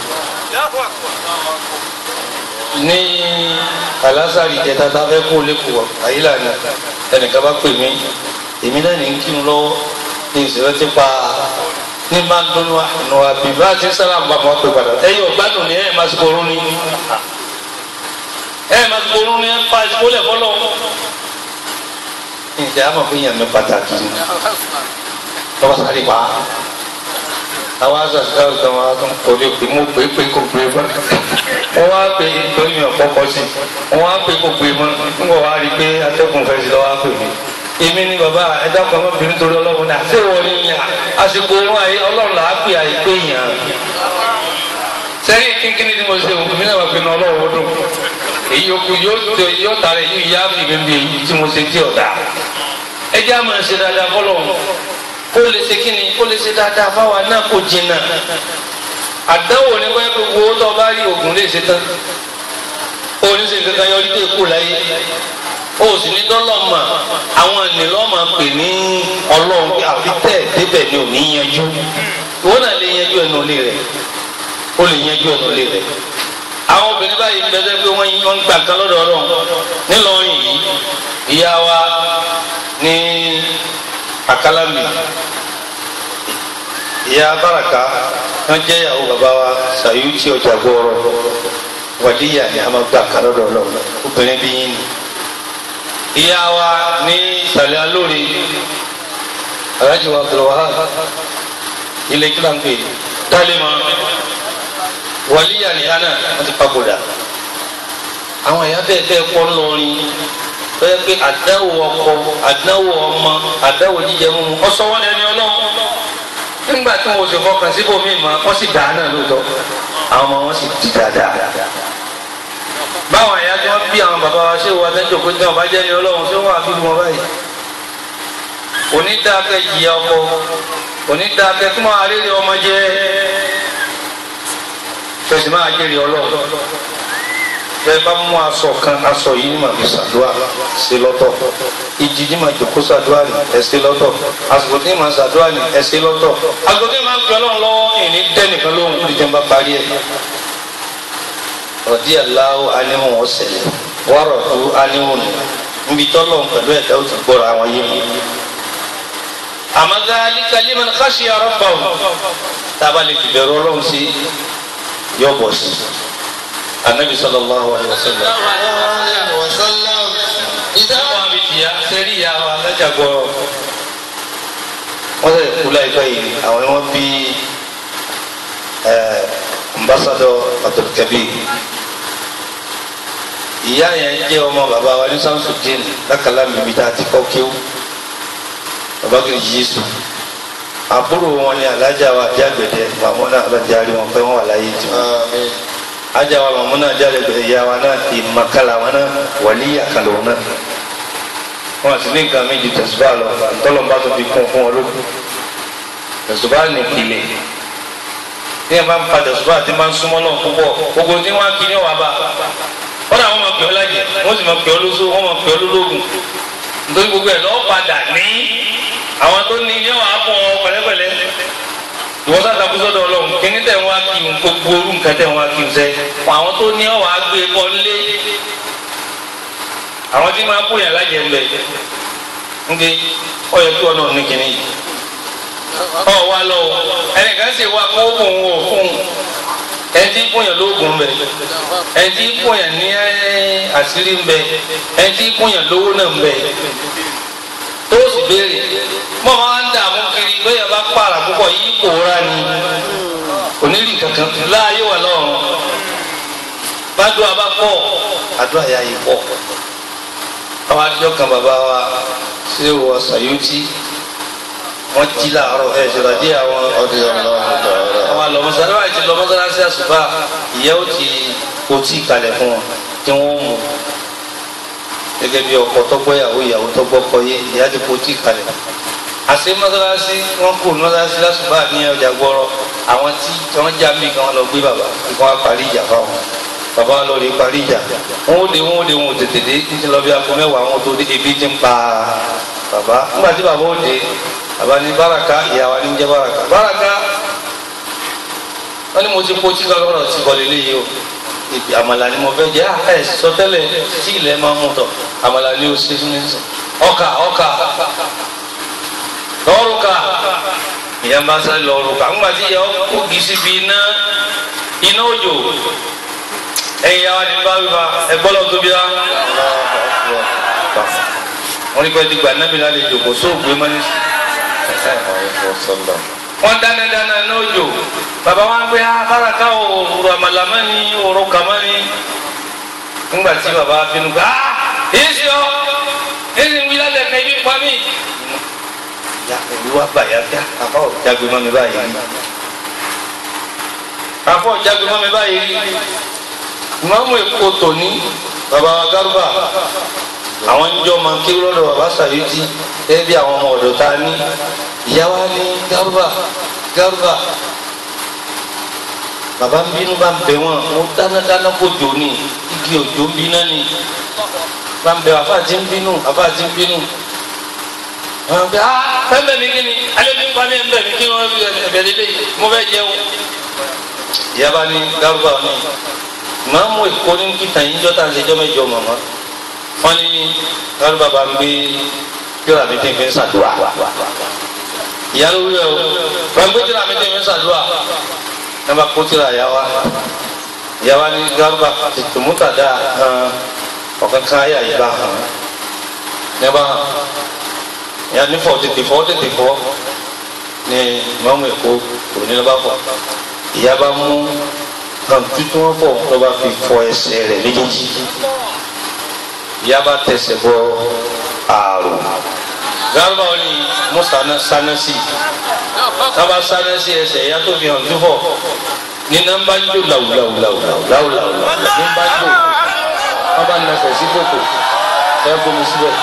ní alásàrì ìjẹta tá a fẹ́ kó lẹ́kọ̀ọ́ àyílà ni ẹnìkan bá pè mí èmi náà ní kí n lọ́wọ́ ní ìṣẹ̀lẹ̀ ti pa ní máa ń dúnú àánú àbí bá a ti ń sára àbá máa pè padà ẹ̀yin ọ̀gbádùn ni ẹ̀ máa ti borún ni ẹ̀ máa ti borún ni ẹ̀ pa ìsìkólẹ̀ fọlọ́ jẹ́ àmọ̀ fún yàn mí pàtàkì ni lọ́wọ́ sáré pa á àwọn asọ̀sọ̀ kan wá tó ń kórè pé mo pè é pé kò gbé mọ́ wọ́n wá pè é torí mi ò kọ́kọ́ sí wọ́n wá pè é kò gbé mọ́ ń bọ̀ wá rí i pé atẹ́kùn fẹ́ sí lọ́wọ́ á pè mí èmi ni bàbá ẹ̀dá kan ọmọbìnrin torí ọlọ́run náà ṣé wọ́n ní yàn àsìkò wọn àyè ọlọ́run là á pè àyè yàn sẹ́yìn kínkínní ni mo ṣe òkú mi náà wà pé ní ọlọ́run ó dùn èyí yòókù yóò tó yóò tààrà èyí yá mi bẹ́ẹ̀ èyí tí mo ṣe tí ọ̀dà ẹ jẹ́ àmọ̀ ṣe dáadáa fọlọ́ kó lè ṣe kíni kó lè ṣe dáadáa fáwa náà kó jìnnà àdánwò ní wọ́n gbogbo owó tó bá rí oògùn lè ṣe tán oníṣe kankan yọrí tó kú láyé o sì ní dọ́lọ́mà àwọn ènìlọ́mà pè ní ọlọ́run pé àfi tẹ̀ débẹ̀ ni ò ní yanjú ìwọ náà lè yanjú ẹnu ilé rẹ̀ ó lè yanjú ẹnu ilé rẹ̀ àwọn obìnrin báyìí ń bẹ́sẹ̀ pé wọ́n wọ́n ń gbà kan lọ́dọ̀ ọlọ́run nílọrin yìí ìyá wa ní àkàlámì ìyá baraka wọ́n jẹ́ ìyàwó bàbá wa sàyúùtì ọjà gbọ́ọ̀rọ̀ wàdíyà ni a máa gbà kan lọ́dọ̀ ọlọ́run obìnrin bí yín ni ìyá wa ní ìsàlẹ̀ alóore alájí wa abdulwahab ilé kí ló ń pè dálímọ̀ wàlíyà ní hánà wọ́n ti papòdà àwọn ẹ̀yà bẹ́ẹ̀ bẹ́ẹ̀ pọ̀ ńlọrin bẹ́ẹ̀ pé àdáwò ọkọ àdáwò ọmọ àdáwò jíjẹ mímu ọsọ wọn ẹni ọlọ́run nígbà tí wọn ò sì fọkàn síbòmí mọ́ wọ́n sì dáa náà lóòótọ́ àwọn ọmọ wọn sì di dáadáa báwọn ẹ̀yà tí wọ́n bí àwọn bàbá wa ṣé wọ́n adẹ́jọ́ pé tí wọ́n bá jẹ́ ní ọlọ́run ṣé wọ́n àbí wọn báyìí onídàákẹ́ jìyà ọkọ onídàákẹ́ tí wọ́n arére ọmọ jẹ́ fẹsẹ̀ máa jẹ́rìí ọlọ́run bẹ́ẹ̀ bá mú aṣọ kan aṣọ yìí ní màá fi ṣàdúrà ṣe lọ́tọ̀ ìjì ní màá jòkó ṣàdúrà ní ẹ ṣe lọ́tọ̀ àsìkò tí màá ṣàdúrà ní ẹ ṣe lọ́tọ̀ àsìkò tí màá fi ọlọ́run lọ́wọ́ ìní dẹ́nìkan lóhùn kúrò jẹun bá parí ẹ̀ rọ̀dí aláwọ̀ aníhùn ọ̀sẹ̀lẹ̀ wọ́rọ̀ tó aníhùn níbi tọ́lọ̀ pẹ̀lú ẹ̀dá ó ti gbọ́ra àwọn yé mi. àmọ́ ذلك لمن خشي ربه tába lè fi bẹ̀rù ọlọ́run sí yọ bọ̀ sí anabi sallallahu alayhi wa sallam. ìdáwọ̀ àbí tìyà sẹ́rí ìyá wa alájà gbọ́rọ̀ wọ́n sẹ̀ kú láìpẹ́ yìí àwọn ni wọ́n bí ambassador abdulkabir ìyá yẹn jẹ́ ọmọ bàbá wa ní samsudin lákàlà mímí tá a ti kọ́ kéwù bàbá kìí yéésù àbúrò wọn ni alájà wa jágbẹ̀dẹ màmúnà alájàre wọn pé wọn wà láyé tí wọn ajá wa màmúnà jágbẹ̀dẹ ìyá wa náà ti makala wọn náà wàlí àkàlà wọn náà wọn sì ní nǹkan méjì tẹ̀sùbá lọ tọ́lọ́mbà tó fi kún fún wọn lókun tẹ̀sùbá nìpìlẹ̀ ní ẹ bá ń padà sùpà tí máa ń súnmọ́ náà púpọ̀ gbogbo tí wọ́n á kí ní ọ̀wá bá wọ́n náà wọ́n máa pè ọ́ lájẹ̀ wọ́n sì máa pè ọ́ lóṣù wọ́n máa pè ọ́ lólógùn nítorí gbogbo ẹ̀ lọ́ọ́ padà ní àwọn tó ní ní ọ̀wá fún ọ pẹ̀lẹ́pẹ̀lẹ́ ìwọ́n sáta kú sọ́dọ̀ ọlọ́run kíní tẹ̀ wọ́n á kí n gbogbo orú nǹkan tẹ̀ wọ́n á kí n sẹ́ àwọn tó ní ọ̀wá gbé bọ́ lé àwọn tí máa kó yàn lájẹ̀ ń bẹ̀ ń gbé ọ̀yẹ́ kí wọn náà ní kíní yìí ọ wa lọ ẹnìkan sì wá kó òun ò fún ẹtí kúnyàn lóògùn bẹ ẹtí kúnyàn ní àṣírí bẹ ẹtí kúnyàn lówó náà bẹ tó sì béèrè mọ máa ń dààmú kiri lóyè bá pààrà púpọ̀ yìí pòórá ni onírìn kankan láàyè wà lọ́rùn bàdúrà bá pọ̀ àdúrà yà yìí pọ̀ àwọn àdúrà kan bàbá wa ṣé wọ sàyóòtì wọ́n jí láàárọ̀ ẹ̀ ṣọlá dí àwọn ọdún ọlọ́run àwọn àlọ́mọsára àti lọ́mọsára sí àṣùbà ìyá ó ti kó tí kalẹ̀ fún wọn tí wọ́n mú gẹ́gẹ́ bí ọkọ tọ́gbọ́ ìyàwó ìyàwó tọ́gbọ́ kọ yé ìyá ti kó tí kalẹ̀ àṣẹ mọ́sálásí wọ́n kú mọ́sálásí lásùbà ní ọjà gbọ́rọ̀ àwọn tí wọ́n já mí kan lọ gbé bàbá kí wọ́n parí ìjà fáwọn bàbá lọ rí parí ìjà wọn ó dé wọn ó dé wọn ò tètè dé títí lọ bí akọ mẹ́wàá wọn tó dé ebi ti ń pa bàbá nígbà tí bàbá ó dé baba ni baraka ìyàwó ni jẹ baraka baraka wọn ni mo ti kó tí lọ́rọ̀ ti kọ́ lélẹ́ yìí o ìpè àmàlà ni mo fẹ́ jẹ́ ẹ sọ tẹ́lẹ̀ tí ilẹ̀ máa mú tọ̀ àmàlà ni o ṣe fún mi sọ ọkà ọkà lọ́ọ̀rùkà ìyá ń bá sáré lọ́ọ̀rùkà ńgbà tí ìyá kó gisi bí iná iná òjò ẹ̀yìn ìyàwó ni bá wíwá ẹ̀gbọ́n lọ́ọ́ tóbi rá wọ́n ní pẹ́ ti gba nábì lálejò kò sóògbé mọ́ ní wọ́n dáná dáná ní òjò bàbá wa ń gbé abáraka òòrùn àmàlàmá ni òòrùn kàmá ni ńgbà tí bàbá wa bínú gbà á èyí sí ọ èyí sì ń wí lálẹ́ ẹ̀ka ibi pa mí. ya òru wa bà yá dá àbá ò jágbe mọ́ mi báyìí rí àbá ò jágbe mọ́ mi báyìí rí ìmáàmù èkó tòní bàbá wa gárúbà àwọn ń jọ máa ń kí lọ́dọ̀ bàbá sàyéjì gẹ́gẹ́ bí àwọn ọmọ ọ̀dọ̀ ta ní ìyá wa ní gárúbà gárúbà bàbá ń bínú bá ń bẹ wọn mo dáná dáná kó jò ní igi òjò ń bínú ni bá ń bẹ àfa àti ń bínú àfa àti ń bínú àwọn bẹ ah fẹ́ẹ́ mi kí ni alẹ́ mi ń pa mí ẹ̀ ń bẹ̀ mí kí wọ́n ẹ̀bẹ̀ lélẹ̀ mo fẹ́ jẹun ìyá bá ní gárúbà ní màá mú èkó ní kíta yín jọ́ta ṣe jọ́ mẹ́jọ màmá wọ́n ní gárúbà bá ń gbé kíra mi tẹ́ fi ń ṣàdúrà ìyá ló wúlò o bá ń gbé kíra mi tẹ́ fi ń ṣàdúrà ẹ bá kó kíra ìyá wa ìyá wa ní gárúbà tètè múta dá hàn ọ̀kan kan ayé àyíká hàn ní bá hàn ìyá ní fọ́ tètè fọ́ tètè fọ́ ní mọ́mú èkó òní ló bá fọ́ ìyá bá mú hàn tuntun wọn fọ́ ló bá fi fọ ẹsẹ̀ rẹ̀ méjèèjì ìyá bá tẹsẹ̀ bọ àrùn gárúbà wọn ni musa náà sáná sí tábà sáná sí ẹsẹ̀ ìyá tó fi hàn tó fọ ní nọ́mbà ń jò làwùlàwùlàwùlàwùlàwù ní bá jò wọn bá nàfẹ̀ sí kòkò ẹ bomi síbẹ̀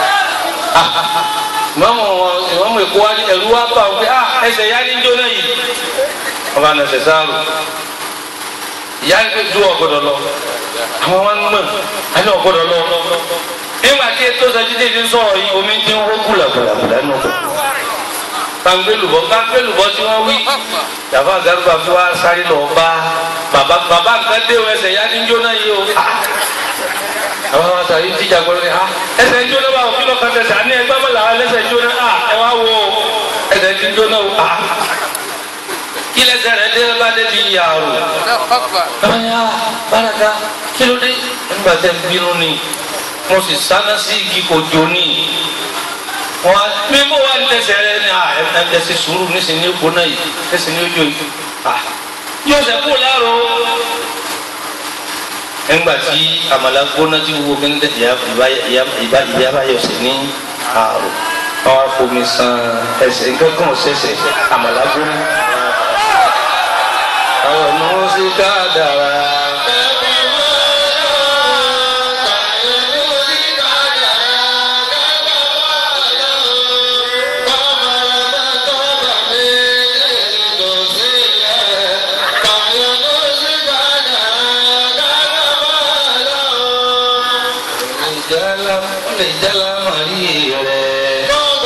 mọ́mọ́ wọn ìmọ̀mọ́ èkó wa ní ẹ̀rú wa bá wọn pé ah ẹsẹ̀ ìyá ní jóná yìí wọn bá nàfẹ̀ sáàrù ìyá ń pè ju ọ̀gbọ́dọ̀ lọ àwọn wọn ń mọ̀ àti ọ̀gbọ́dọ̀ lọ nígbà tí ètò ìsọjídé ti ń sọ̀rọ̀ yìí omi ti ń hó gbùlàgbùlàgbùlà nù kọ́ gbàngbélùbọ́ gbàngbélùbọ́ tí wọ́n wí yàrá garuba fi wá sáré lọ bá bàbá bàbá nǹkan dé o ẹsẹ̀ yá ní jóná yìí o àwọn àwọn àtàrí tíjà gbọ́dọ̀ ní ha ẹsẹ̀ ń jóná bá òfin lọ́kàn tẹ̀sẹ̀ àní ẹgbẹ́ mọ́ làwọn ẹlẹ́sẹ̀ ń jóná ha ẹ wá wo ẹsẹ̀ ń jóná o ha kí lẹ́sẹ̀ rẹ̀ dé bá dé bí yàrá báyà báraka kí ló dé nígbà tẹ́ ń bínú ni mo sì sáná sí igi kò jó ní wọn mímú wa ń tẹsẹ̀ rẹ ní à ẹ ẹ ṣe sùúrù nísìnyí ní gbóná yìí nísìnyí ní ojú yìí à yóò ṣe kú láàrọ̀ nígbà tí àmàlà gbóná tí gbogbo kí n tẹ ìyá ìyá ìyá ìyá báyọ̀ sí ní àrò wọn wá fomi san ẹsẹ̀ nǹkan kan ṣẹ̀ṣẹ̀ àmàlà gbóná. àwọn ọmọ wọn sì ká dára. ìjàlá lè jàlá màrí rẹ̀.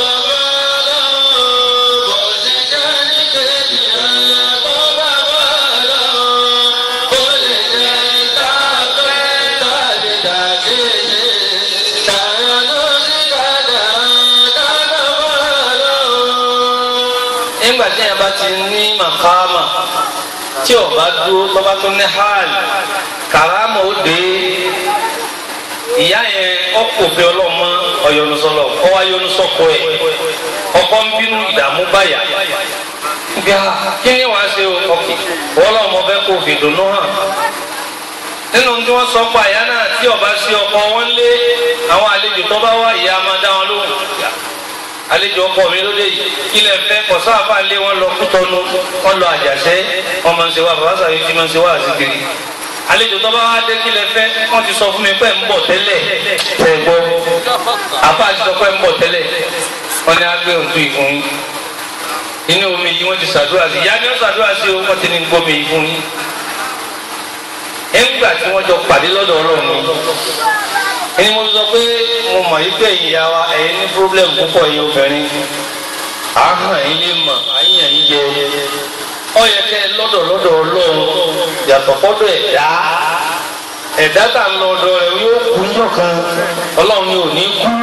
nígbà tí yẹn bá ti ní màkàmà tí o bá dúró tó bá tún ní hàl kàrámà ó dé ìyá yẹn ọkọ òfin ọlọmọ ọyọnusọlọ ọwọ ayọnusọkọ ẹ ọkọ ń bínú ìdààmú báyà bí a kí ni wàá ṣe ọkì ọlọmọ fẹ kó fi dùnú hàn nínú tí wọn sọ pa ìyá náà tí ọba sí ọkọ wọn lé àwọn àlejò tó bá wá ìyá máa dá wọn lóhùn àlejò ọkọ mi ló dé yìí ilẹ̀ fẹ́ kọ̀sọ́ àbá lé wọn lọ kútọ́nu wọn lọ àjàṣẹ́ wọn máa ń ṣe wá bàbá sàbí tí máa ń ṣe wá àzìkiri àlejò tó bá wá dé kílẹ̀ fẹ́ wọ́n ti sọ fún mi pé ń bọ̀ tẹ́lẹ̀ tẹ̀ gbọ́ àbá ti sọ pé ń bọ̀ tẹ́lẹ̀ wọ́n ní agbé òǹtú ìfún yín inú omi yìí wọ́n ti ṣàdúrà sí ìyá ni wọ́n ṣàdúrà sí o wọ́n ti ní gbómi yìí fún yín nígbà tí wọ́n jọ pàdé lọ́dọ̀ ọlọ́run ni mo sọ pé mo mọ̀ yí pé ìyá wa ẹ̀yin ní pírọ́blẹ̀mù púpọ̀ yìí obìnrin àhàn yín lè mọ̀ àyàn yín jẹ ọyẹ kẹ lọ́dọ̀ lọ́dọ̀ Ọlọ́run yàtọ̀ fọ́dọ̀ ẹ̀dá ẹ̀dá tà ń lọ ọ̀dọ̀ rẹ̀ yóò kú yọkan Ọlọ́run ni ò ní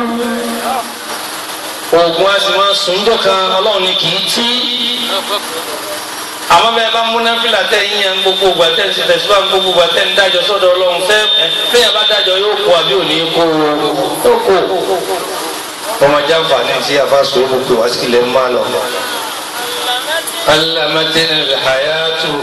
kú oògùn a sì máa sùn jọkan Ọlọ́run ni kì í tí àmọ́ bẹ́ẹ̀ bá múná fìlà tẹ yíyan gbogbo ìgbà tẹ ń ṣe tẹsíwá gbogbo ìgbà tẹ ń dájọ́ sọ́dọ̀ Ọlọ́run fẹ fẹyà bá dájọ́ yóò kú àbí ò ní kú yóò kú ọmọ jáǹfààní tí a fa sòwò pé wá sílẹ̀ ń bá lọ. alamadina hayatu.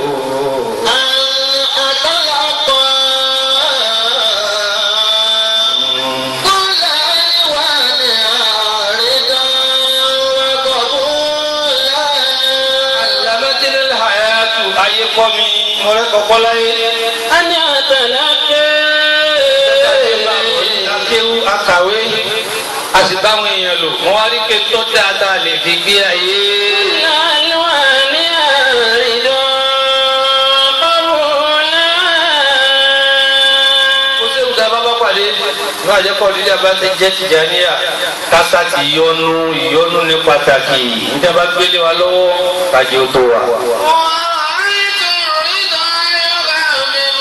alamadina hayatu ayé kọ́ mi mọ̀rẹ́ kọ́kọ́ láyé. أن أتلقى akéwú akàwé a sì báwọn èèyàn lò wọn wá rí pé tó dáadáa lè fi gbé ayé. الألوان الرضا قبولا kó sẹ́wọ́n tá a bá bá pàdé ní àjẹkọ̀ lílé abá ti jẹ́ tìjàníyà kásá ti yọnu ìyọnu ní pàtàkì níta bá gbélé wa lọ́wọ́ kájí ó tó wa. ورأيت الرضا يغامر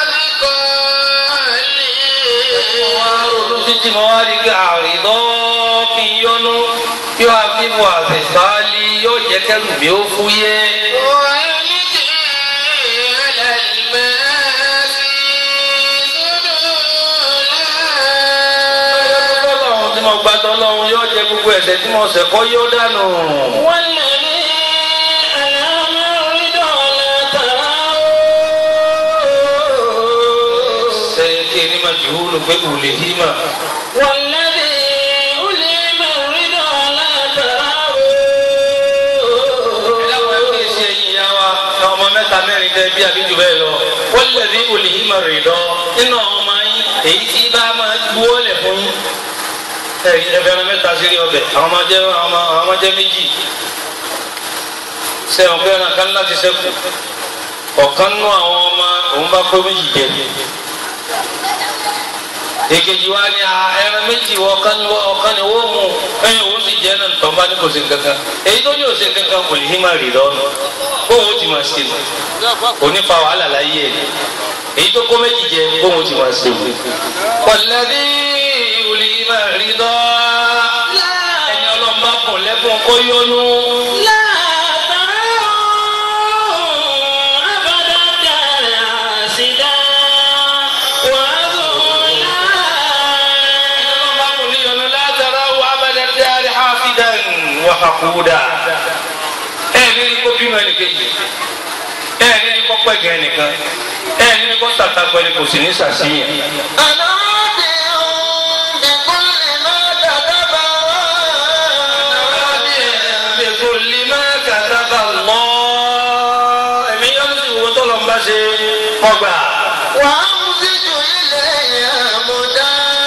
أثقالي wọ́n á ronú títí mo wá rí pé àrídọ́ kí n yọnu yóò àfihàn àfẹ́sálí yóò jẹ́ kẹ́rù mi ó fúyẹ́. ويلقي على المآسي سدولا Ọlọ́run tí mo gbà tọ́lọ́run yóò jẹ gbogbo ẹ̀ṣẹ̀ tí mo ṣẹ̀ kọ́ yóò dànù. والذي ألام الرضا لا تراه Ṣé kí ni máa jù ú lò pé kò lè hí mà? والذي ألم الرضا لا تراه Ìdáwọ̀ ẹ̀kọ́ ìṣe ẹ̀yìn ìyá wa àwọn ọmọ mẹ́ta mẹ́rin tẹ bí àbíjù bẹ́ẹ̀ lọ. Wọ́n lè rí olè yìí máa rè lọ nínú àwọn ọmọ yín èyí tí bá máa gbówó lẹ̀ fún yín. Ẹ̀yin ẹ̀fẹ̀rẹ̀ mẹ́ta sírí ọbẹ̀ àwọn ọmọ jẹ́ àwọn ọmọ àwọn ọmọ jẹ́ méjì. Sẹ́wọ̀n pé ẹran kan láti sẹ́kù. Ọ̀kan nú àwọn ọmọ òun bá kó méjì jẹ. èkejì wa ni a ẹran méjì wọ ọ̀kan ni wọ- ọ̀kan ni wọ́n mú ẹyin òun sì jẹ́ náà tọ́ bá ní kò sí kankan èyí tó ní òsè kankan kò lè hí máa rì lọ́nu bóun ó ti máa ṣe nù kò ní fa wàhálà láyé ẹ̀ èyí tó kó méjì jẹ bóun ó ti máa ṣe nù. pọ̀lẹ́dí ìwòlì máa rí lọ́ ẹni ọlọ́mọba kùn lẹ́kùn kó yọnu. لا تراه أبدا الدار عاسدا وذولا ọlọ́mọba kùn ní yọnu látara wà abẹ́lẹ́ dárí hafidan wà hakuda. ẹ ní ní kó bímọ ẹnìkejì ẹ ní ní kó pẹ̀gẹ́ ẹnìkan ẹ ní ní kó sàtàkọ ẹni kò sì ní sàṣìyàn. أنا راضي بكل ما كتب بكل ما كتب الله ẹ̀mí yọ́nú sí ìwọ tó lọ ń bá ṣe ọgbà. وأمزج إلي مدى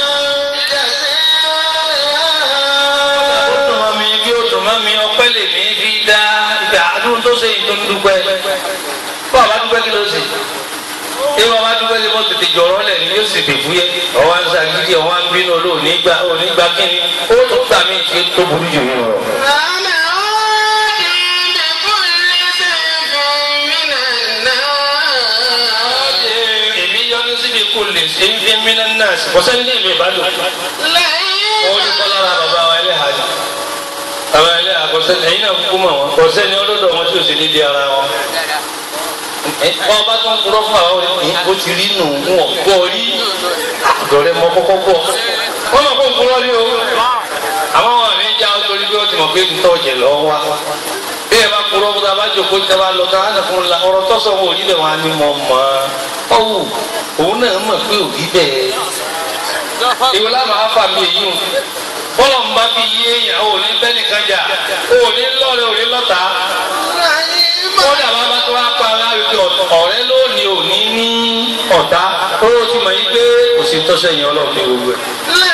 ó dùn mọ́ mi bí ó dùn mọ́ mi ọpẹ́ lè mí fi dá ìgbà àdúró tó ṣe ìtò dúpẹ́. bó àbá dúpẹ́ kí ló ṣe. ìwọ àbá dúpẹ́ kí mo tètè jọ̀rọ̀ lẹ̀ ni yóò sì dè fúyẹ́. ọwọ́ ń ṣàgídí ọwọ́ ń bínú olóòní gbà òní gbà kíni ó tó gbà mí tí ó tó burú jù yín lọ. أنا راضي بكل سيف من النار èmi yọ́nú síbi kò lè ṣe ń fi mí náà sí. kò sẹ́ni ní ìlú ìbálò. wọ́n ní kọ́ lára bàbá wa ẹlẹ́hàá ni bàbá ẹlẹ́hàá kò sẹ́ni ẹ̀yin náà kúkú mọ̀ wọn kò sẹ́ni ọlọ́dọ̀ wọn tí ò sí ní di ara wọn. ẹ wọn bá tó ń kúrọ́ fún àwọn ọ̀rẹ́ ó ti rí nù wọn gbọ́ rí àgọ́rẹ́ mọ kọ́kọ́ gbọ́ wọ́n mọ̀ kó ń kúrọ́ rí o àmọ́ wọn ní já ọ torí pé ó ti mọ̀ pé ń tọ́jẹ̀ lọ́wọ́ wa bí ẹ bá kúrọ́ fún tabá jòkó tí tabá lọ tá a nà fún la ọ̀rọ̀ tọ́sọ̀ wọn ò rí bẹ́ẹ̀ wọn á ní mọ̀ mọ́ ọ́wù òun náà mọ̀ pé ò rí bẹ́ẹ̀ ìwé lámà áfà mi èyí o bọ́lọ̀ ń bá fi yé èèyàn ò ní bẹ́ẹ̀ nìkan jà ò ní lọ́ọ̀rẹ́ ò ní lọ́ta kódà bá bá tó wá pa ara rẹ̀ pé ọ̀rẹ́ lónìí ò ní ní ọ̀tá ó ti mọ̀ yí pé kò sí tọ́sẹ̀ yẹn ọlọ́run ní gbogbo ẹ̀.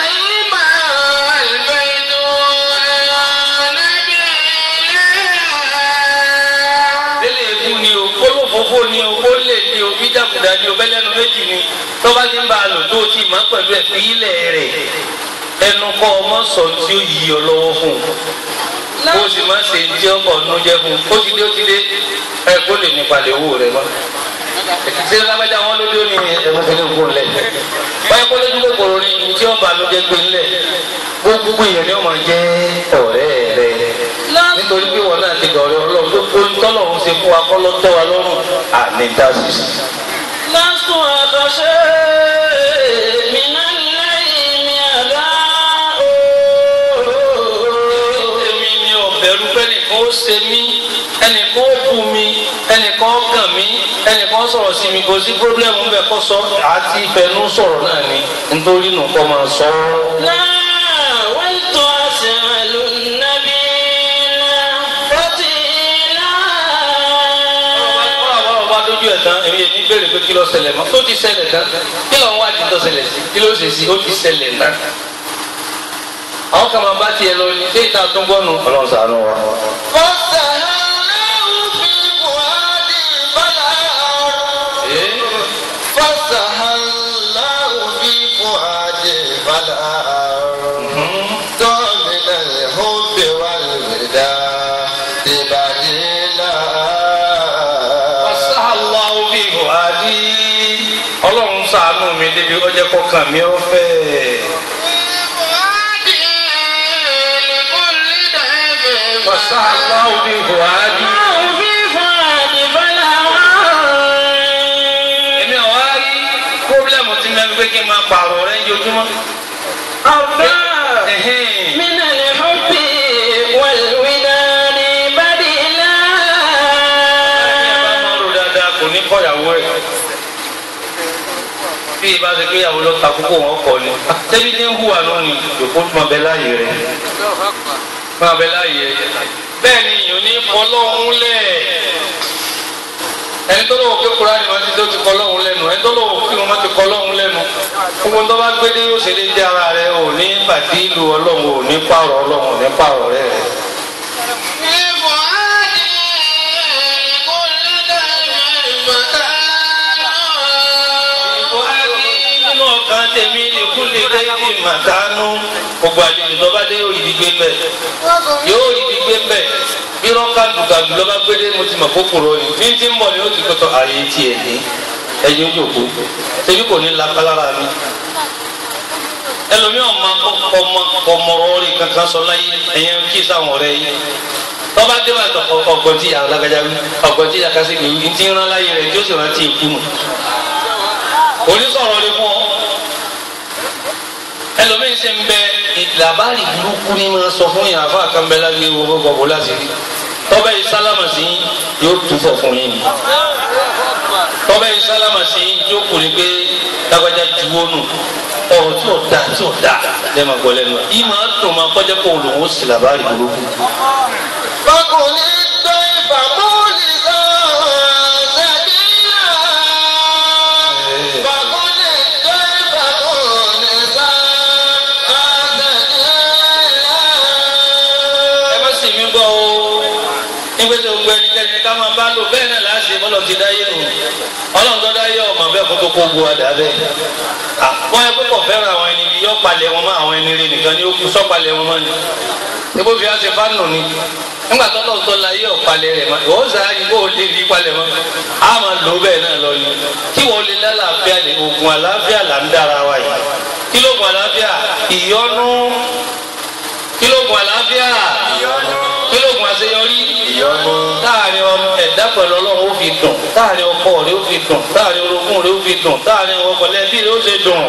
délé eku ni o kólófófó ni o kólé ni o bídàkudà ni o bẹ́lẹ́nu méjì ni tọ́ba ti ń bá a lò tó o ti mọ̀ pẹ̀lú ẹ̀ fi ilẹ̀ rẹ̀ ẹnu kọ́ ọmọ sọ tí ó yí ọ lọ́wọ́ fún un o sì máa ṣe tí ó kọ̀ ọ́nú jẹ́ fún un ó ti dé ó ti dé ẹ kó lè nípa lè wò rẹ mọ́ ṣé lábẹ́jà wọn ló dé ó ní ẹ̀wọ̀n fi ní kó lẹ̀ báyìí kó lójú kòkòrò ni ní tí ó bá ló jẹ́ gbé ńlẹ̀ gbogbo èèyàn ni ó máa jẹ́ ọ̀rẹ́ rẹ nítorí pé wọn náà ti dọ̀rẹ́ ọlọ́run tó kó tọ́lọ́run ṣe fún wa kọ́ ló tẹ́ wa lọ́rùn àní dásìsì. لست أخشى من الليل أداء sọ̀rọ̀ sí mi kò sí pírọ́blẹ́mù bẹ́ẹ̀ kọ́ sọ àti ìfẹ́nu sọ̀rọ̀ náà ni nítorí nù kọ́ máa sọ ọ́. لا ولتسأل النبي فتيلا ọ̀rọ̀ bá dójú ẹ̀ tán èmi èmi béèrè pé kí ló ṣẹlẹ̀ mọ́ tó ti ṣẹlẹ̀ tán kí ló ń wá di tó ṣẹlẹ̀ sí kí ló ṣe sí ó ti ṣẹlẹ̀ náà. àwọn kan máa bá tiẹ̀ lọ ní déètà tó ń gbọ́nu. ọlọ́run ṣàánú wa. فسهلناه في فؤادي فلا Ee, فسهلناه في فؤادي فلا من الحب والوداد بديلا Wasahallahu bi fuadi. ọlọ́run ṣàánú mi débi ó jẹ́ kọ́kàn mi ó fẹ́. Wasahallahu bi fuadi. في فؤاد فلا èmi ò wá rí pọ́blẹ́mù tí mẹ́rin pé kí n máa pààrọ̀ rẹ̀ yojúmọ́. أرضى Ẹ̀hẹ́n. من الحب والوداد بديلا bá máa rò dáadáa kò ní kọ́yàwó ẹ̀. bí ibà ṣe pé ìyàwó lọ ta kókó wọn kọ ni. tẹ́bí ní ń hùwà náà ni yòókù tó máa bẹ láàyè rẹ̀. máa bẹ láàyè rẹ̀. bẹ́ẹ̀ ni ìyọ̀ ní fọlọ́hún lẹ̀. ẹni tó lọ́wọ́ pé kúránì máa ti tó ti kọ́ lọ́hún lẹ́nu ẹni tó lọ́wọ́ kí wọ́n máa ti kọ́ lọ́hún lẹ́nu. gbogbo tó bá gbé dé yóò ṣe lé dé ara rẹ̀ ò ní bàtí ìlú ọlọ́run ò ní pààrọ̀ ọlọ́run ò ní pààrọ̀ rẹ̀ rẹ̀. nínú ọkàn tèmi ní kúlẹ̀ lẹ́yìn màdánù gbogbo àlejò tó bá dé yóò rí gbé mbẹ yóò rí gbé mbẹ bí rọ́ńkà dùgàdù lọ́ba gbédé mo ti mọ̀ kókòrò ni bí n ti ń bọ̀ ni ó ti kótó ààyè tiẹ̀ ní ẹ̀yin ojoko tẹbi kò ní lápálára mi ẹlòmíràn máa ọmọ ọmọrọ rẹ kankan sọ láyé ẹ̀yẹn kí sáwọn ọ̀rẹ́ yìí tọ́ba dé wà ọgbọ̀n tí yàrá lágbájá wí ọgbọ̀n tí yàrá kásìkì wí ntí ń rán láyé rẹ̀ tí ó sì rántí ikú nù onísọ̀rọ̀ ni fún ọ ẹlòmíín ṣe ń bẹ ìlàbárì burúkú ní máa sọ fún yàrá fún àkànbẹ́lá bí owó gbọ̀gbọ̀ láti rí tọ́bẹ̀ yìí sálámà sí yóò túbọ̀ fún yín ni tọ́bẹ̀ yìí sálámà sí yóò kù ní pé lágbájá juwó nù ọ̀rọ̀ tí ò da tí ò da lẹ́ẹ̀ma gbọ́ lẹ́nu yìí máa dùn máa kọjá kó olùwò sí làbárì burúkú. فكن الضيف مولدا سبيلا فكن الضيف مولدا ẹ má sì mí gbọ́ o nígbà tí gbogbo ẹnikẹ́ni ká máa bá lò bẹ́ẹ̀ náà láti bọ́lọ̀ ti dáyé nù ọlọ́run tó dáyé ọmọ bẹ́ẹ̀ kó tó kó bu àdá bẹ́ẹ̀ wọ́n yẹ kó fẹ́ràn àwọn ẹni bí yọ palẹ̀ wọn mọ́ àwọn ẹni rẹ nìkan ni ó kú sọ́palẹ̀ wọn mọ́ ni ebo fi ase fánù ni nígbà tó lọ́wọ́ tó la yé ọ̀palẹ̀ rẹ̀ mọ́ ìwọ sàn án kó o lè rí palẹ̀ mọ́ a máa lò bẹ́ẹ̀ náà lọ ni kí wọ́n lè lálàáfíà lè oògùn àlàáfíà là ń dára wa yìí kí ló oògùn àlàáfíà ìyọnu kí ló oògùn àlàáfíà kí ló oògùn àṣeyọrí táàrin ọmọ ẹ̀dá pẹ̀lú ọlọ́run ó fi dùn táàrin ọkọ rẹ̀ ó fi dùn táàrin orogún rẹ̀ ó fi dùn táàrin ọkọ lẹ́bí rẹ̀ ó ṣe dùn.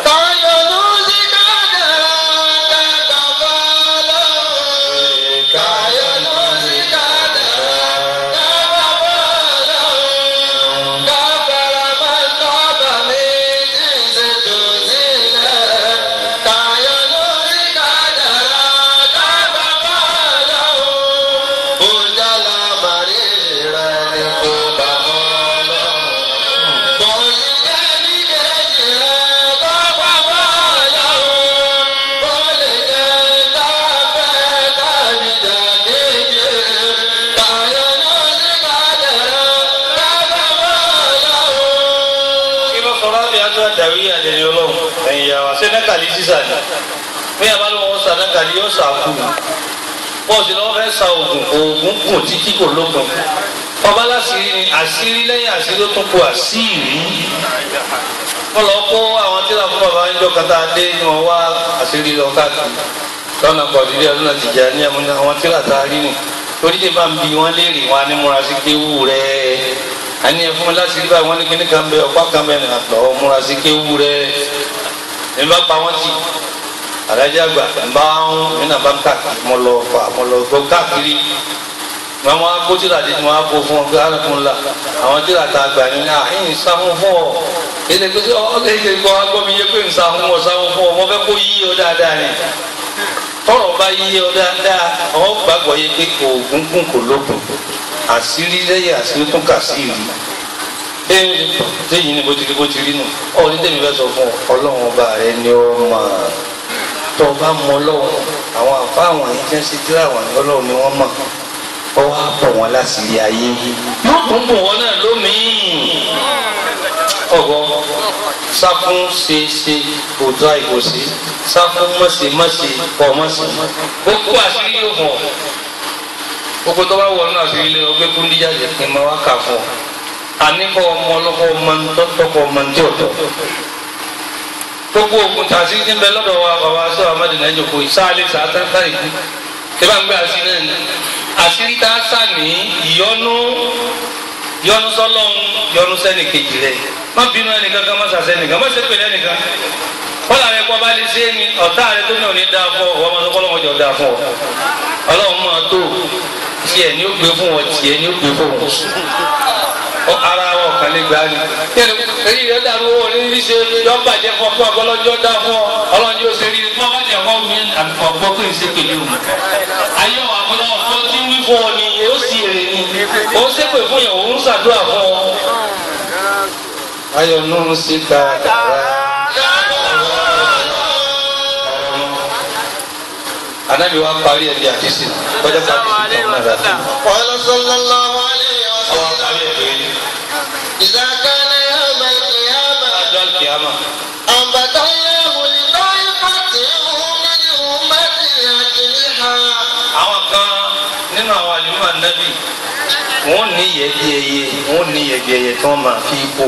kí ló sọ láti àjọ àdàrí àdèrè ọlọ́run ẹ̀yìn yàrá ṣé nẹ́kàlí sísà ni bí a bá ló wọ́n sa nẹ́kàlí yóò sà kú bọ́ọ̀sì lọ́wọ́ fẹ́ sa oògùn oògùn kùn títí kò lókun ọba láṣìírí ni àṣírí lẹ́yìn àṣírí ó tún kù àṣírí wọ́n lọ kó àwọn tíra fún bàbá ń jọ kata dé ni wọ́n wá àṣírí lọ káàkiri lọ́nà kọ̀ọ̀dúnrún ọdún náà ti jà ní àwọn tíra tá a rí ni torí tí bá ń bi wọn léèrè wọn á ní múra sí kéwù rẹ̀ àní ẹ fún mi láti rí báyìí wọn ní kíní kan bẹ ọ̀pá kan bẹ nìyà tọ̀ ọ́ múra sí kéwù rẹ̀ ní bá pa wọn tì àdájọ́ àgbà ń bá ń nínú àbá ń káàkiri mo lọ fà mo lọ gbọ́ káàkiri wọn máa kó tíra dé tí wọn á kó fún ọ pé arákùnrin la àwọn tíra tá a gbà ní ní àhín sáhùn fún ọ ilé pé sọ ọ lè ṣe gbọ́ agbọ́ mi yé pé ń sáhùn ọ sáhùn fún ọ mo fẹ́ kó yí ọ dáadáa ni tọrọ bá yí ọ dáadáa ọ gbàgbọ́ yé pé kò gúngún kò lókun àṣírí lẹ́yìn àṣírí tún kà sí ìlú ee téyìn ni bó ti rí bó ti rí nù ọ ní tèmi fẹ́ sọ fún ọ ọlọ́run ọba rẹ ni ó máa tó o bá mọ ọlọ́run àwọn àfa àwọn yìí jẹ́ sí tíra àwọn ọlọ́run ni wọ́n mọ̀ ọ wá bọ̀ wọ́n láṣìírí ayé yóò tún bọ̀ wọ́n náà lómìn ọ̀gọ́ sáfún ṣe ṣe òtún àìkòsí sáfún mọ̀ṣe mọ̀ṣe pọ̀ mọ̀ṣe gbogbo àṣírí yóò fọ̀ gbogbo tó bá wọ̀ nínú àṣírí lé ọgbẹ́ kúndíjáde kí n máa wá kà fún ọ àníkọ́ ọmọ ọlọ́kọ́ ọmọ ntọ́tọ́kọ́ ọmọ ntí ọ̀tọ̀ gbogbo ogun tàṣí ti ń bẹ lọ́dọ̀ wa bàbá sọ amadu náà jòkó ìsáàlẹ̀ sàtàtà ìlú tí bá ń gbé àṣírí náà ni àṣírí tá a sà ní ìyọnu yọnu sọlọ́n yọnu sẹ́ni kejì rẹ̀ má bínú ẹnìkan kan má sàṣẹ nìkan má ṣe pèlè ẹnìkan kọ́lá rẹ̀ kọ́ bá lè ṣe é ni ọ̀tá rẹ̀ tó ní òní dáa fún ọ ọmọ tó kọ́ lọ́wọ́ jọ dáa fún ọ ọlọ́run máa tó tiẹ̀ ní ó gbé fún ọ tiẹ̀ ní ó gbé fún ọ ara wa ọ̀kan lè gbà ní. èyí rẹ̀ dàrú owó ní bí ṣe yọ bàjẹ́ fún ọ fún ọgọlọ́jọ́ dá fún ọ ọlọ́run yóò ṣe rí i. wọ́n bá jẹ́ ọkọ mi ọgbọ́ pé ń ṣe pèlè o. ayé wa àbúrò ọ̀fọ́ tí ń wí fún ọ ni ó sì rè ni ó ṣépè fún yẹn òun ṣàdúrà fún ọ. ayọ̀ nù sí kàkàrà. anabi wa parí ẹ̀ bí àdìsí kọjá parí ẹ̀ bí àdìsí. قال صلى الله عليه ọwọ́ وسلم parí ẹ̀ bí إذا كان يوم القيامة ọjọ́ kìámà. أنبت الله لطائفة من أمتي أجنحة àwọn kan nínú àwọn àlùmọ́ ànábì wọ́n ní yẹ̀bi ẹyẹ wọ́n ní yẹ̀bi ẹyẹ tí wọ́n máa fi bò.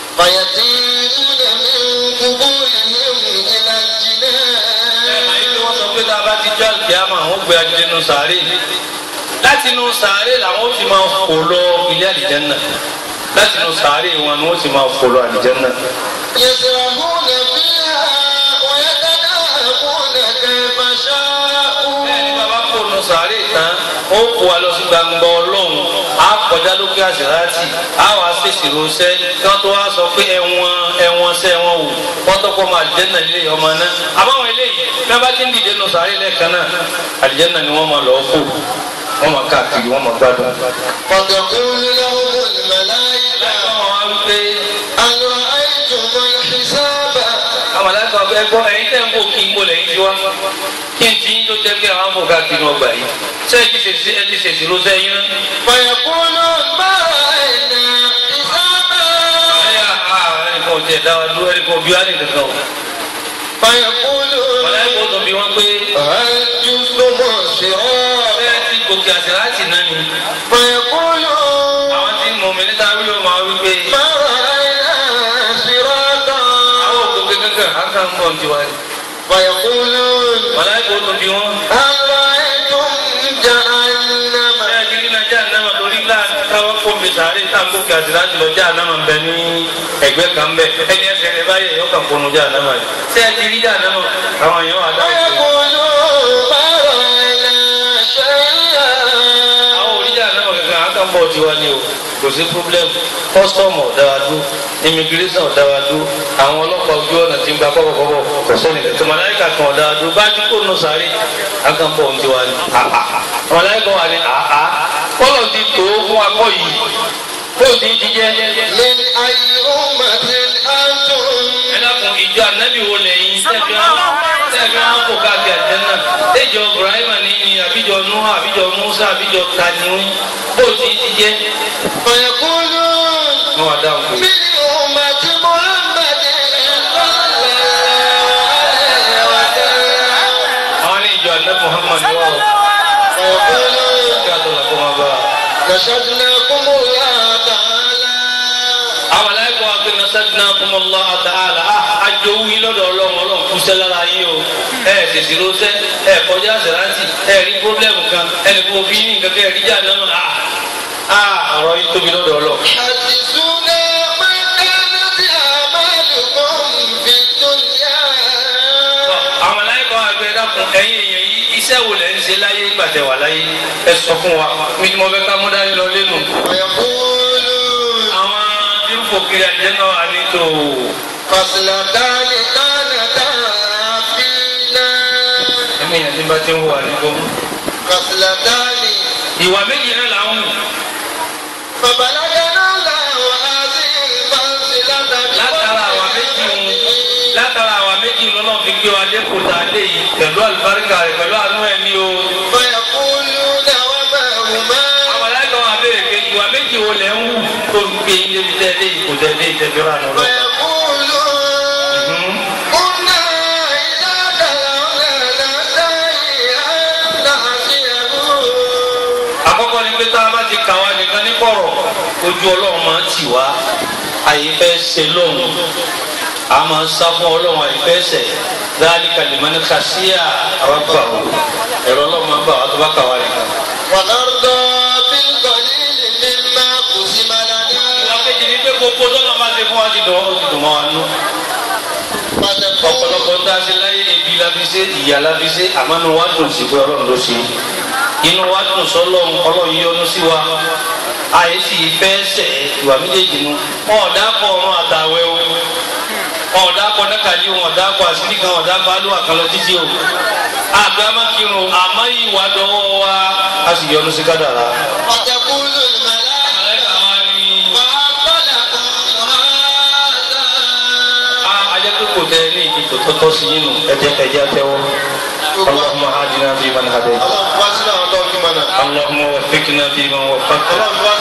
فيطيرون من قبورهم إلى àyè tí wọ́n الجنان sọ pé tá a bá ti jọ́ àlùkìyàmà wọ́n gbé adé nù sàárè láti nù sàárè làwọn ó fi máa fò lọ ilé àlìjẹ́nà láti nù sàárè wọn ni wọ́n sì máa fò lọ àlìjẹ́nà. يسرحون فيها ويتناقون كيف شاءوا bẹ́ẹ̀ni bàbá kò nù sàárè tán ó kó wa lọ sí gbangba ọlọ́run á kọjá lókè àṣíráàtì á wàá fèsì ránṣẹ́ kí wọ́n tó wá sọ pé ẹ̀wọ̀n ẹ̀wọ̀n sẹ́ ẹ̀wọ̀n wò wọ́n tọ́kọ́ ọmọ àlìjẹ́nà lé ọmọ náà àbáwọn eléyìí bí wọ́n bá ti ń dìde nù sàárè lẹ́ẹ̀kan náà àlìjẹ́nà ni wọ́n máa lọ́ọ́ fò wọ́n máa káàkiri wọ́n máa gbádùn. فتقول لهم الملائكة wọ́n wá wípé هل رأيتم الحساب àwọn aláìsàn ọgbẹ́ gbọ́ ẹ̀yin tẹ́ ń bò kí n bò lẹ́yìn tí wá kí n tí ń tó jẹ́ pé àwọn bò káàkiri ọgbà yìí sẹ́yìn ti ṣèṣì ẹ ti ṣèṣì ló sẹ́yìn náà. فيقولون ما رأينا حسابا Ọ̀yà ẹnìkan ò tiẹ̀ dá wa dúró ẹnìkan ò bí wá nìkan kan o. فيقولون Mọ̀lẹ́kọ̀ tó bí wọ́n pé هل جزتم الصراط bẹ́ẹ̀ ti gòkè àti láti náà ni. فيقولون Àwọn tí mọ̀ mí níta wí ó máa wí pé ما رأينا صراطا àwọn òkòkè kankan á kàn ń bọ̀ ní tiwa. فيقولون Mọ̀lẹ́kọ̀ tó bí wọ́n. هل رأيتم جهنم Bẹ́ẹ̀ ti rí Nàìjíríà náà lórí láàrin káwọn kó mi sàárè tá à ń gòkè àti láti lọ jáà náà ń bẹ ní ẹgbẹ́ kan bẹ̀. Ẹni ẹsẹ̀ rẹ̀ báyìí yóò kàn kónú jáà náà rẹ̀. Ṣé ẹ ti rí jáà náà àwọn èèyàn wà dáhùn sí i? فيقولون ما رأينا شيئا àwọn oríjà náà kankan á kàn bọ̀ tiwa ni o kò sí problem custom ọ̀dáwádú immigration ọ̀dáwádú àwọn ọlọ́pàá ojú ọ̀nà tí ń gba kọ́bọ̀kọ́bọ̀ kò sọ́ni kẹ̀kẹ́ mọ̀láyíkà kan ọ̀dáwádú bá a ti kó nù sáré á kàn bọ̀ tiwa ni mọ̀láyíkà wà ní àhá kọ́lọ̀ ti tó fún akọ́ yìí kó o ti ti jẹ́ من أي أمة أنتم ẹ dákun ìjọ ànábì wo lẹ́yìn tẹ̀fí àwọn tẹ̀fí àwọn kò káàkiri àjẹ́nà tẹ̀jọ Ibrahim ní ni àbíjọ Nuha àbíjọ Musa àbíjọ taniwin bó o ti ti jẹ́ فيقولون wọn wà dáhùn pé. من أمة محمد صلى الله عليه وسلم àwọn ní ìjọ alẹ́ muhammad wà ó فيقولون kí a tó lọ kó máa bá a. نشدناكم الله تعالى àwọn aláìkọ́ wa pé nasadina kumọlá àtàlà àjò wí lọ́dọ̀ ọlọ́run ọlọ́run kúṣẹ́ lára yín o ẹ ẹ tètè lóṣẹ́ ẹ kọjá àṣẹrántì ẹ rí pírọ́blẹ́mù kan ẹnì kò bí ní nǹkan kẹ́ ẹ rí jà náà a ọ̀rọ̀ yín tóbi lọ́dọ̀ ọlọ́run. حدثونا ما كانت أعمالكم في الدنيا àwọn aláìkọ́ wa pé dákun ẹ̀yin èèyàn yìí iṣẹ́ wo lẹ́ ń ṣe láyé nígbà tẹ́ wà láyé ẹ sọ fún wa mi ni mo fẹ́ ká mú dání lọ lẹ́nu. ويقولون àwọn tí ń fò kiri àjẹ́ náà á ní tó خصلتان كانتا فينا ẹ̀mí yẹn tí bá ti ń wà nígbó. خصلتان ìwà méjì náà là ń wù فبلغنا الله هذه المنزلة látara àwa méjì ń látara àwa méjì lọ́nà fi gbé wa dé kòtà dé yìí pẹ̀lú àlùbáríkà rẹ̀ pẹ̀lú àánú ẹ̀ ní o. فيقولون وما هما àwọn aláìsàn wa béèrè pé ìwà méjì wo lẹ̀ ń wù tó ń gbé yín débi tẹ́ dé yìí kò tẹ́ dé ìtẹ́fẹ́ rà lọ́rọ́. فيقولون كنا إذا دلونا نستحيي أن نعصيه àkọ́kọ́ ni pé tá a bá ti kà wá nìkan ní kọ̀rọ̀ ojú ọlọ́run máa ń tì wá àyè fẹ́ ṣe lóhùn a máa ń sá fún ọlọ́run àyè fẹ́ ṣẹ̀ dáálí kalimani kàṣíà rọ́bà o ẹ̀rọ ọlọ́run máa ń bà wá tó bá kà wá nìkan. ونرضى بالقليل مما قسم لنا ìlàkejì ni pé gbogbo tọ́lọ́ máa ṣe fún wa ti dùn ó ti dùn mọ́ wa nú. فتقول ọ̀pọ̀lọpọ̀ ń dáṣe láyé ebi la fi ṣe ìyà la fi ṣe àmọ́ inú wa dùn sí pé ọlọ́run ló ṣe inú wa dùn sọ́lọ́run ọlọ́run yọ́nú sí wa àyè sì fẹ́ ṣẹ̀ ìwà méjèèjì nu wọn ò dákọ̀ ọ̀run àtàwẹ̀ o wọn ò dákọ̀ nákàlí wọn ò dákọ̀ àṣírí kan wọn ò dákọ̀ alúwà kan lọ títí o àgbẹ̀ amákirun àmọ́ ìwà dọ́wọ́ wa a sì yọ́nú sí kádàrá. وتقول الملائكة وأقبلكم هذا ajẹ́ pé kò tẹ ní ìdí tó tọ́tọ́ sí yín nù ẹ̀jẹ̀ ẹ̀jẹ̀ àtẹwọ́ اللهم هدنا فيمن هديت اللهم واسنا اللهم منا اللهم وفقنا فيمن وفقت اللهم